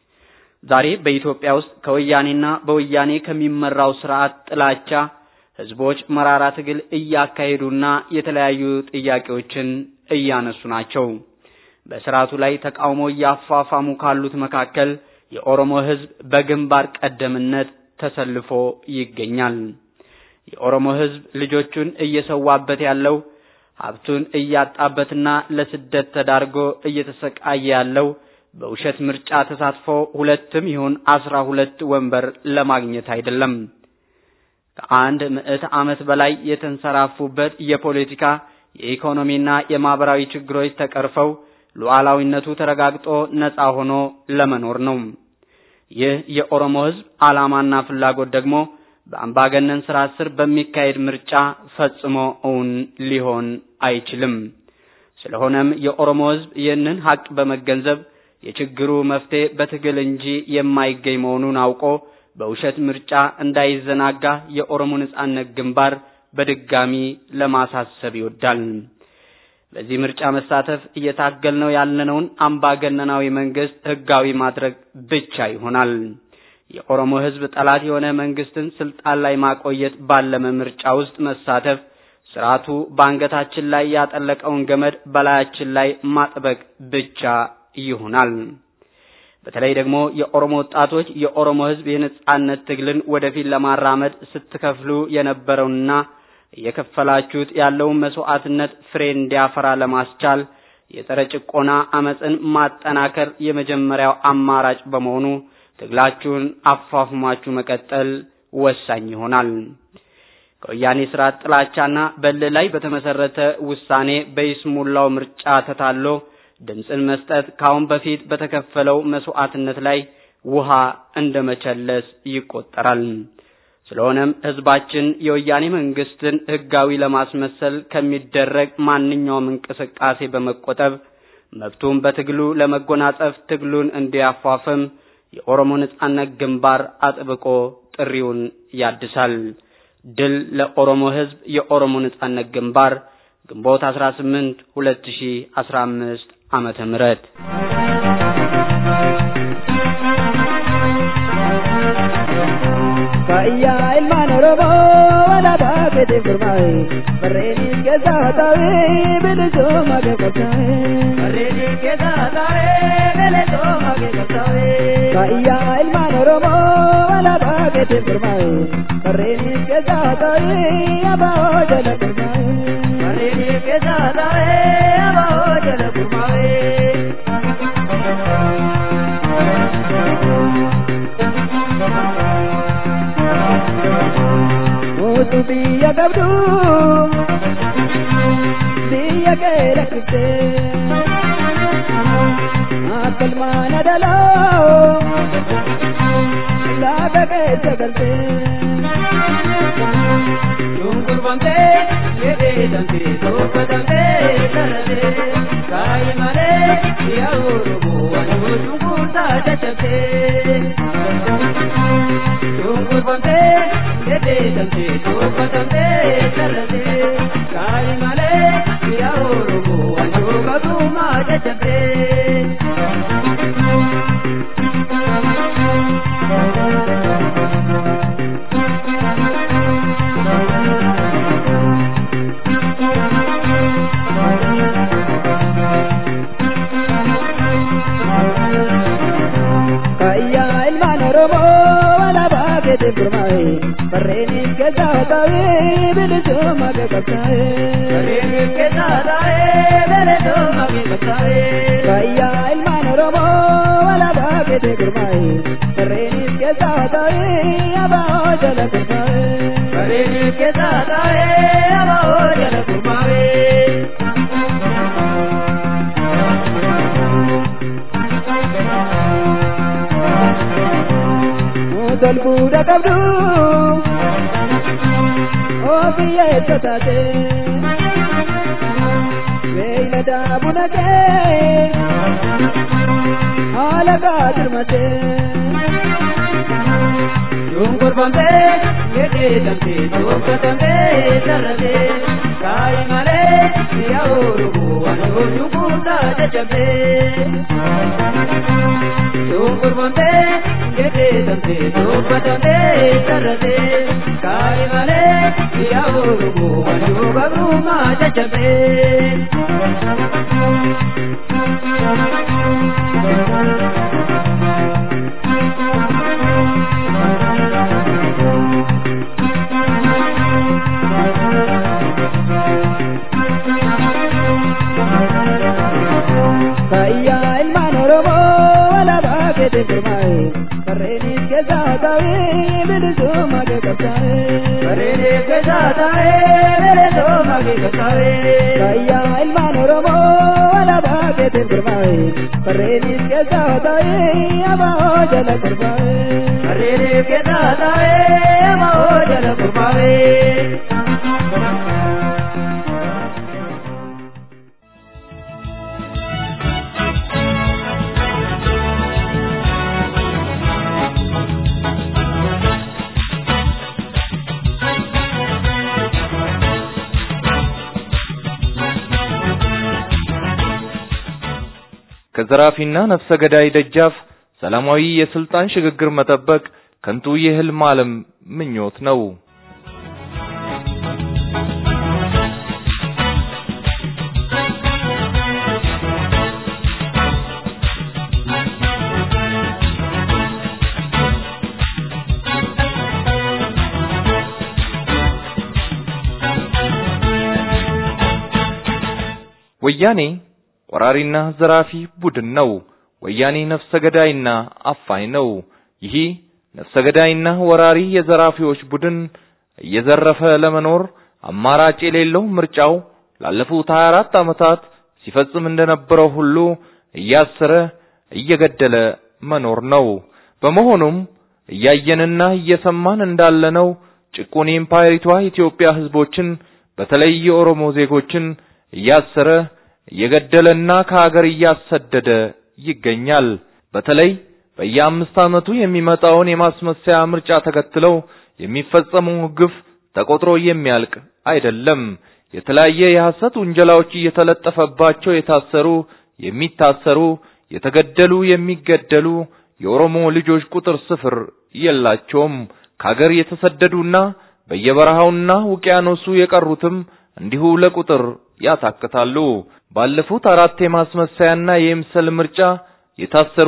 S8: ዛሬ በኢትዮጵያ ውስጥ ከወያኔና በወያኔ ከሚመራው ስርዓት ጥላቻ ህዝቦች መራራ ትግል እያካሄዱና የተለያዩ ጥያቄዎችን እያነሱ ናቸው። በስርዓቱ ላይ ተቃውሞ እያፋፋሙ ካሉት መካከል የኦሮሞ ህዝብ በግንባር ቀደምነት ተሰልፎ ይገኛል። የኦሮሞ ህዝብ ልጆቹን እየሰዋበት ያለው ሀብቱን እያጣበትና ለስደት ተዳርጎ እየተሰቃየ ያለው በውሸት ምርጫ ተሳትፎ ሁለትም ይሁን አስራ ሁለት ወንበር ለማግኘት አይደለም። ከአንድ ምዕት ዓመት በላይ የተንሰራፉበት የፖለቲካ የኢኮኖሚና የማህበራዊ ችግሮች ተቀርፈው ሉዓላዊነቱ ተረጋግጦ ነፃ ሆኖ ለመኖር ነው። ይህ የኦሮሞ ህዝብ ዓላማና ፍላጎት ደግሞ በአምባገነን ስርዓት ስር በሚካሄድ ምርጫ ፈጽሞ እውን ሊሆን አይችልም። ስለሆነም የኦሮሞ ህዝብ ይህንን ሀቅ በመገንዘብ የችግሩ መፍትሄ በትግል እንጂ የማይገኝ መሆኑን አውቆ በውሸት ምርጫ እንዳይዘናጋ የኦሮሞ ነጻነት ግንባር በድጋሚ ለማሳሰብ ይወዳል። በዚህ ምርጫ መሳተፍ እየታገልነው ያለነውን አምባገነናዊ መንግስት ህጋዊ ማድረግ ብቻ ይሆናል። የኦሮሞ ህዝብ ጠላት የሆነ መንግስትን ስልጣን ላይ ማቆየት ባለመ ምርጫ ውስጥ መሳተፍ ስርዓቱ በአንገታችን ላይ ያጠለቀውን ገመድ በላያችን ላይ ማጥበቅ ብቻ ይሆናል። በተለይ ደግሞ የኦሮሞ ወጣቶች የኦሮሞ ህዝብ የነጻነት ትግልን ወደፊት ለማራመድ ስትከፍሉ የነበረውንና እየከፈላችሁት ያለውን መስዋዕትነት ፍሬ እንዲያፈራ ለማስቻል የጸረ ጭቆና አመፅን ማጠናከር የመጀመሪያው አማራጭ በመሆኑ ትግላችሁን አፋፍማችሁ መቀጠል ወሳኝ ይሆናል። ከወያኔ ስርዓት ጥላቻና በእልህ ላይ በተመሰረተ ውሳኔ በይስሙላው ምርጫ ተታሎ ድምፅን መስጠት ካሁን በፊት በተከፈለው መስዋዕትነት ላይ ውሃ እንደ መቸለስ ይቆጠራል። ስለሆነም ህዝባችን የወያኔ መንግስትን ህጋዊ ለማስመሰል ከሚደረግ ማንኛውም እንቅስቃሴ በመቆጠብ መብቱን በትግሉ ለመጎናጸፍ ትግሉን እንዲያፋፍም የኦሮሞ ነጻነት ግንባር አጥብቆ ጥሪውን ያድሳል። ድል ለኦሮሞ ህዝብ! የኦሮሞ ነጻነት ግንባር ግንቦት 18 2015 ዓመተ ምህረት
S6: Fayyaa ilmaan Oromoo alaabaa fedhe gurmaa'e barreenis keessaa taa'ee bilisummaa keekkattaa'e. Barreenis keessaa taa'ee bilisummaa keekkattaa'e. Fayyaa ilmaan Oromoo alaabaa fedhe gurmaa'e barreenis keessaa taa'ee abaa'oo jala gurmaa'e. Barreenis keessaa taa'ee abaa'oo jala gurmaa'e. Mutu biyya qabdu biyya kee lakkifte akka ilmaan adalaa laga keessa galte. Shunkurbamtee jedheedhamtee tolfatamtee sararee kaayi malee yaa Oromoo waan shunkurtaa caccabtee. Shunkurbamtee jedheedhamtee tolfatamtee sararee kaayi malee yaa Oromoo waan shunkurtaa caccabtee. Fayyaa ilmaan Oromoo alaabaa fedhe gurmaa'e barreenis keessaa taa'ee bilisummaa keekkattaa'e. Barreenis keessaa taa'ee bilisummaa keekkattaa'e. Fayyaa ilmaan Oromoo alaabaa fedhe gurmaa'e barreenis keessaa taa'ee abaa'oo jala gurmaa'e. Barreenis keessaa taa'ee abaa'oo jala gurmaa'e. Tolbuudha qabdu ofiyya eessa taate beeylada buna kee haala gaadirmate shunkurbamtee jedheedhamtee tolfatamtee sarratee kaayi malee yaa Oromoo waan shunkur
S10: Oromoota jajjabee. Shunkurbontee geddeetamtee dubbatamtee sarratee kaari malee yaa Oromoo wajjoo gabrummaa jajjabee. Kayyaa ilmaan Oromoo alaabaa keetiin firmaa'e barreenis keessaa taa'ee bilisummaa kee qabsaa'e. Barreenis keessaa taa'ee bilisummaa kee qabsaa'e. Kayyaa ilmaan Oromoo alaabaa keetiin firmaa'e barreenis keessaa taa'ee abaa'oo jala kurbaa'e. Barreenis keessaa taa'ee abaa'oo jala kurbaa'e.
S3: ከዘራፊና ነፍሰ ገዳይ ደጃፍ ሰላማዊ የስልጣን ሽግግር መጠበቅ ከንቱ የህልም ዓለም ምኞት ነው። ወያኔ ወራሪና ዘራፊ ቡድን ነው። ወያኔ ነፍሰ ገዳይና አፋኝ ነው። ይህ ነፍሰ ገዳይና ወራሪ የዘራፊዎች ቡድን እየዘረፈ ለመኖር አማራጭ የሌለው ምርጫው ላለፉት 24 ዓመታት ሲፈጽም እንደነበረው ሁሉ እያሰረ እየገደለ መኖር ነው። በመሆኑም እያየንና እየሰማን እንዳለነው ጭቁን የኢምፓየሪቷ ኢትዮጵያ ህዝቦችን በተለይ የኦሮሞ ዜጎችን እያሰረ እየገደለና ከሀገር እያሰደደ ይገኛል። በተለይ በየአምስት ዓመቱ የሚመጣውን የማስመሰያ ምርጫ ተከትለው የሚፈጸመው ግፍ ተቆጥሮ የሚያልቅ አይደለም። የተለያየ የሐሰት ውንጀላዎች እየተለጠፈባቸው የታሰሩ፣ የሚታሰሩ፣ የተገደሉ፣ የሚገደሉ የኦሮሞ ልጆች ቁጥር ስፍር የላቸውም። ከሀገር የተሰደዱና በየበረሃውና ውቅያኖሱ የቀሩትም እንዲሁ ለቁጥር ያታክታሉ። ባለፉት አራት የማስመሰያና የምስል ምርጫ የታሰሩ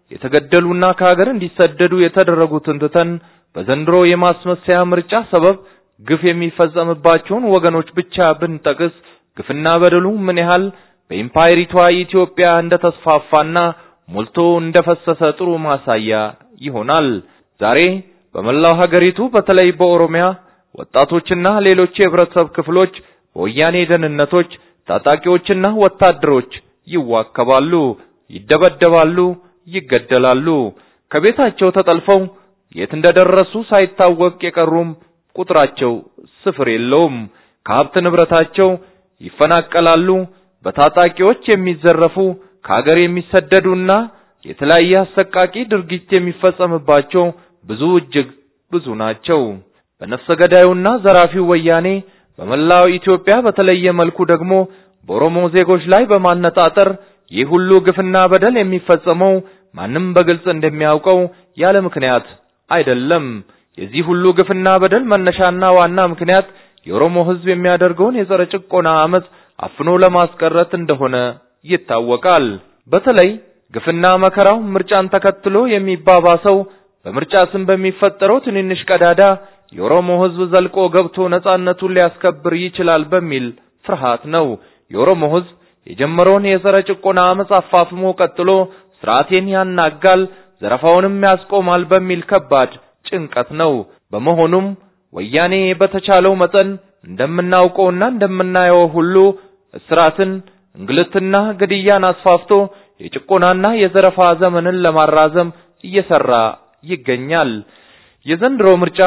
S3: የተገደሉና ከሀገር እንዲሰደዱ የተደረጉትን ትተን በዘንድሮ የማስመሰያ ምርጫ ሰበብ ግፍ የሚፈጸምባቸውን ወገኖች ብቻ ብንጠቅስ ግፍና በደሉ ምን ያህል በኢምፓየሪቷ ኢትዮጵያ እንደተስፋፋና ሞልቶ እንደፈሰሰ ጥሩ ማሳያ ይሆናል። ዛሬ በመላው ሀገሪቱ በተለይ በኦሮሚያ ወጣቶችና ሌሎች የህብረተሰብ ክፍሎች በወያኔ ደህንነቶች፣ ታጣቂዎችና ወታደሮች ይዋከባሉ፣ ይደበደባሉ፣ ይገደላሉ። ከቤታቸው ተጠልፈው የት እንደደረሱ ሳይታወቅ የቀሩም ቁጥራቸው ስፍር የለውም። ከሀብት ንብረታቸው ይፈናቀላሉ። በታጣቂዎች የሚዘረፉ ከሀገር የሚሰደዱና የተለያየ አሰቃቂ ድርጊት የሚፈጸምባቸው ብዙ እጅግ ብዙ ናቸው። በነፍሰ ገዳዩና ዘራፊው ወያኔ በመላው ኢትዮጵያ በተለየ መልኩ ደግሞ በኦሮሞ ዜጎች ላይ በማነጣጠር ይህ ሁሉ ግፍና በደል የሚፈጸመው ማንም በግልጽ እንደሚያውቀው ያለ ምክንያት አይደለም። የዚህ ሁሉ ግፍና በደል መነሻና ዋና ምክንያት የኦሮሞ ሕዝብ የሚያደርገውን የጸረ ጭቆና አመጽ አፍኖ ለማስቀረት እንደሆነ ይታወቃል። በተለይ ግፍና መከራው ምርጫን ተከትሎ የሚባባሰው በምርጫ ስም በሚፈጠረው ትንንሽ ቀዳዳ የኦሮሞ ሕዝብ ዘልቆ ገብቶ ነጻነቱን ሊያስከብር ይችላል በሚል ፍርሃት ነው። የኦሮሞ ሕዝብ የጀመረውን የጸረ ጭቆና አመጽ አፋፍሞ ቀጥሎ ስርዓቴን ያናጋል፣ ዘረፋውንም ያስቆማል በሚል ከባድ ጭንቀት ነው። በመሆኑም ወያኔ በተቻለው መጠን እንደምናውቀውና እንደምናየው ሁሉ እስራትን፣ እንግልትና ግድያን አስፋፍቶ የጭቆናና የዘረፋ ዘመንን ለማራዘም እየሰራ ይገኛል። የዘንድሮ ምርጫ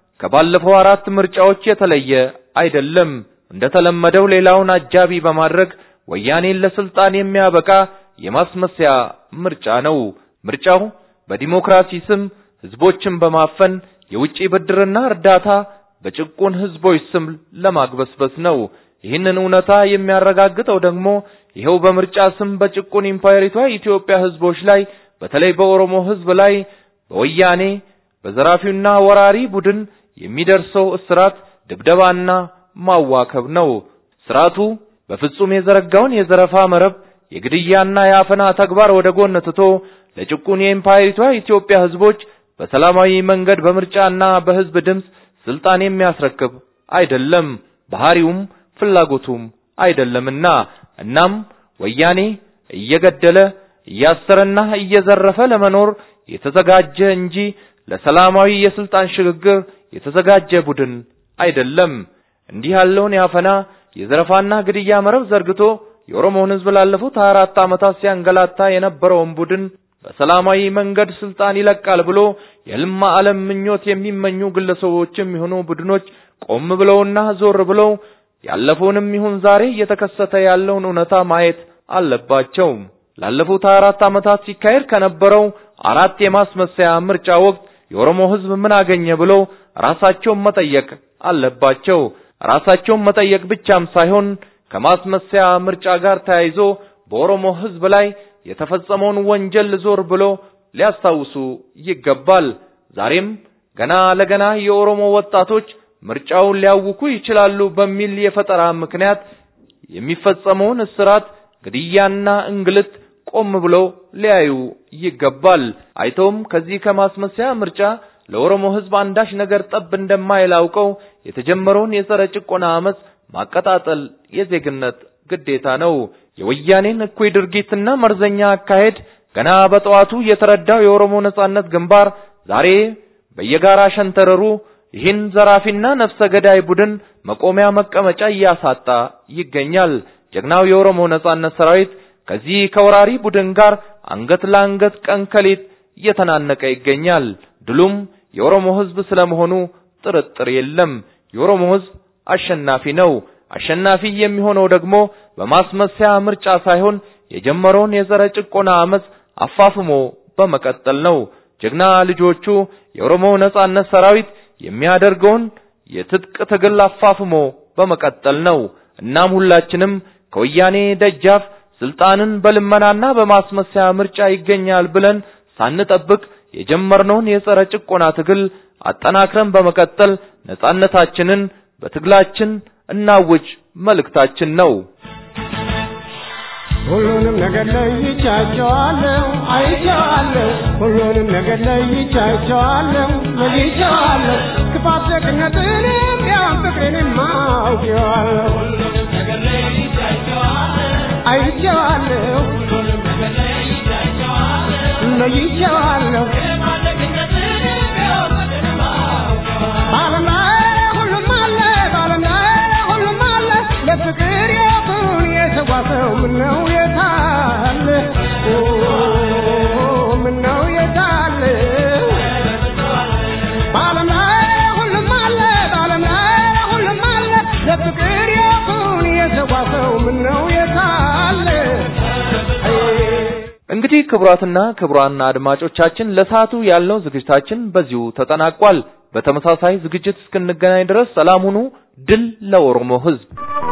S3: ከባለፈው አራት ምርጫዎች የተለየ አይደለም። እንደተለመደው ሌላውን አጃቢ በማድረግ ወያኔን ለስልጣን የሚያበቃ የማስመሰያ ምርጫ ነው። ምርጫው በዲሞክራሲ ስም ህዝቦችን በማፈን የውጪ ብድርና እርዳታ በጭቁን ህዝቦች ስም ለማግበስበስ ነው። ይህንን እውነታ የሚያረጋግጠው ደግሞ ይኸው በምርጫ ስም በጭቁን ኢምፓየሪቷ ኢትዮጵያ ህዝቦች ላይ በተለይ በኦሮሞ ህዝብ ላይ በወያኔ በዘራፊውና ወራሪ ቡድን የሚደርሰው እስራት፣ ድብደባና ማዋከብ ነው። ስርዓቱ በፍጹም የዘረጋውን የዘረፋ መረብ የግድያና የአፈና ተግባር ወደ ጎን ትቶ ለጭቁን የኢምፓየሪቷ ኢትዮጵያ ህዝቦች በሰላማዊ መንገድ በምርጫና በህዝብ ድምፅ ስልጣን የሚያስረክብ አይደለም፣ ባህሪውም ፍላጎቱም አይደለምና እናም ወያኔ እየገደለ እያሰረና እየዘረፈ ለመኖር የተዘጋጀ እንጂ ለሰላማዊ የስልጣን ሽግግር የተዘጋጀ ቡድን አይደለም። እንዲህ ያለውን የአፈና የዘረፋና ግድያ መረብ ዘርግቶ የኦሮሞን ህዝብ ላለፉት 24 ዓመታት ሲያንገላታ የነበረውን ቡድን በሰላማዊ መንገድ ስልጣን ይለቃል ብሎ የህልም ዓለም ምኞት የሚመኙ ግለሰቦችም ይሁኑ ቡድኖች ቆም ብለውና ዞር ብለው ያለፈውንም ይሁን ዛሬ እየተከሰተ ያለውን እውነታ ማየት አለባቸው። ላለፉት 24 ዓመታት ሲካሄድ ከነበረው አራት የማስመሰያ ምርጫ ወቅት የኦሮሞ ህዝብ ምን አገኘ ብለው ራሳቸውን መጠየቅ አለባቸው። ራሳቸውን መጠየቅ ብቻም ሳይሆን ከማስመሰያ ምርጫ ጋር ተያይዞ በኦሮሞ ህዝብ ላይ የተፈጸመውን ወንጀል ዞር ብሎ ሊያስታውሱ ይገባል። ዛሬም ገና ለገና የኦሮሞ ወጣቶች ምርጫውን ሊያውኩ ይችላሉ በሚል የፈጠራ ምክንያት የሚፈጸመውን እስራት፣ ግድያና እንግልት ቆም ብለው ሊያዩ ይገባል። አይተውም ከዚህ ከማስመሰያ ምርጫ ለኦሮሞ ህዝብ አንዳች ነገር ጠብ እንደማይል አውቀው የተጀመረውን የጸረ ጭቆና አመጽ ማቀጣጠል የዜግነት ግዴታ ነው። የወያኔን እኩይ ድርጊትና መርዘኛ አካሄድ ገና በጠዋቱ የተረዳው የኦሮሞ ነጻነት ግንባር ዛሬ በየጋራ ሸንተረሩ ይህን ዘራፊና ነፍሰ ገዳይ ቡድን መቆሚያ መቀመጫ እያሳጣ ይገኛል። ጀግናው የኦሮሞ ነጻነት ሰራዊት ከዚህ ከወራሪ ቡድን ጋር አንገት ለአንገት ቀን ከሌት እየተናነቀ ይገኛል። ድሉም የኦሮሞ ህዝብ ስለመሆኑ ጥርጥር የለም። የኦሮሞ ህዝብ አሸናፊ ነው። አሸናፊ የሚሆነው ደግሞ በማስመሰያ ምርጫ ሳይሆን የጀመረውን የጸረ ጭቆና አመጽ አፋፍሞ በመቀጠል ነው። ጀግና ልጆቹ የኦሮሞ ነጻነት ሰራዊት የሚያደርገውን የትጥቅ ትግል አፋፍሞ በመቀጠል ነው። እናም ሁላችንም ከወያኔ ደጃፍ ስልጣንን በልመናና በማስመሰያ ምርጫ ይገኛል ብለን ሳንጠብቅ የጀመርነውን የጸረ ጭቆና ትግል አጠናክረን በመቀጠል ነጻነታችንን በትግላችን እናውጅ መልእክታችን ነው።
S6: ሁሉንም ነገር ለይቻቸዋለሁ፣ አይቼዋለሁ። ሁሉንም ነገር ለይቻቸዋለሁ፣ ለይቼዋለሁ። ክፋት ደግነትንም ያን ፍቅሬንም አውቄዋለሁ፣ አይቼዋለሁ፣ ለይቼዋለሁ። በዓለም ላይ ሁሉም አለ፣ በዓለም ላይ ሁሉም አለ። ለፍቅር ያቱን የተጓዘው ምነው የታለ? ኦ ምነው የታለ? በዓለም ላይ ሁሉም አለ፣ በዓለም ላይ ሁሉም አለ። ለፍቅር ያቱን የተጓዘው ምነው የታለ?
S3: እንግዲህ ክቡራትና ክቡራን አድማጮቻችን ለሰዓቱ ያልነው ዝግጅታችን በዚሁ ተጠናቋል። በተመሳሳይ ዝግጅት እስክንገናኝ ድረስ ሰላም ሁኑ። ድል ለኦሮሞ ሕዝብ!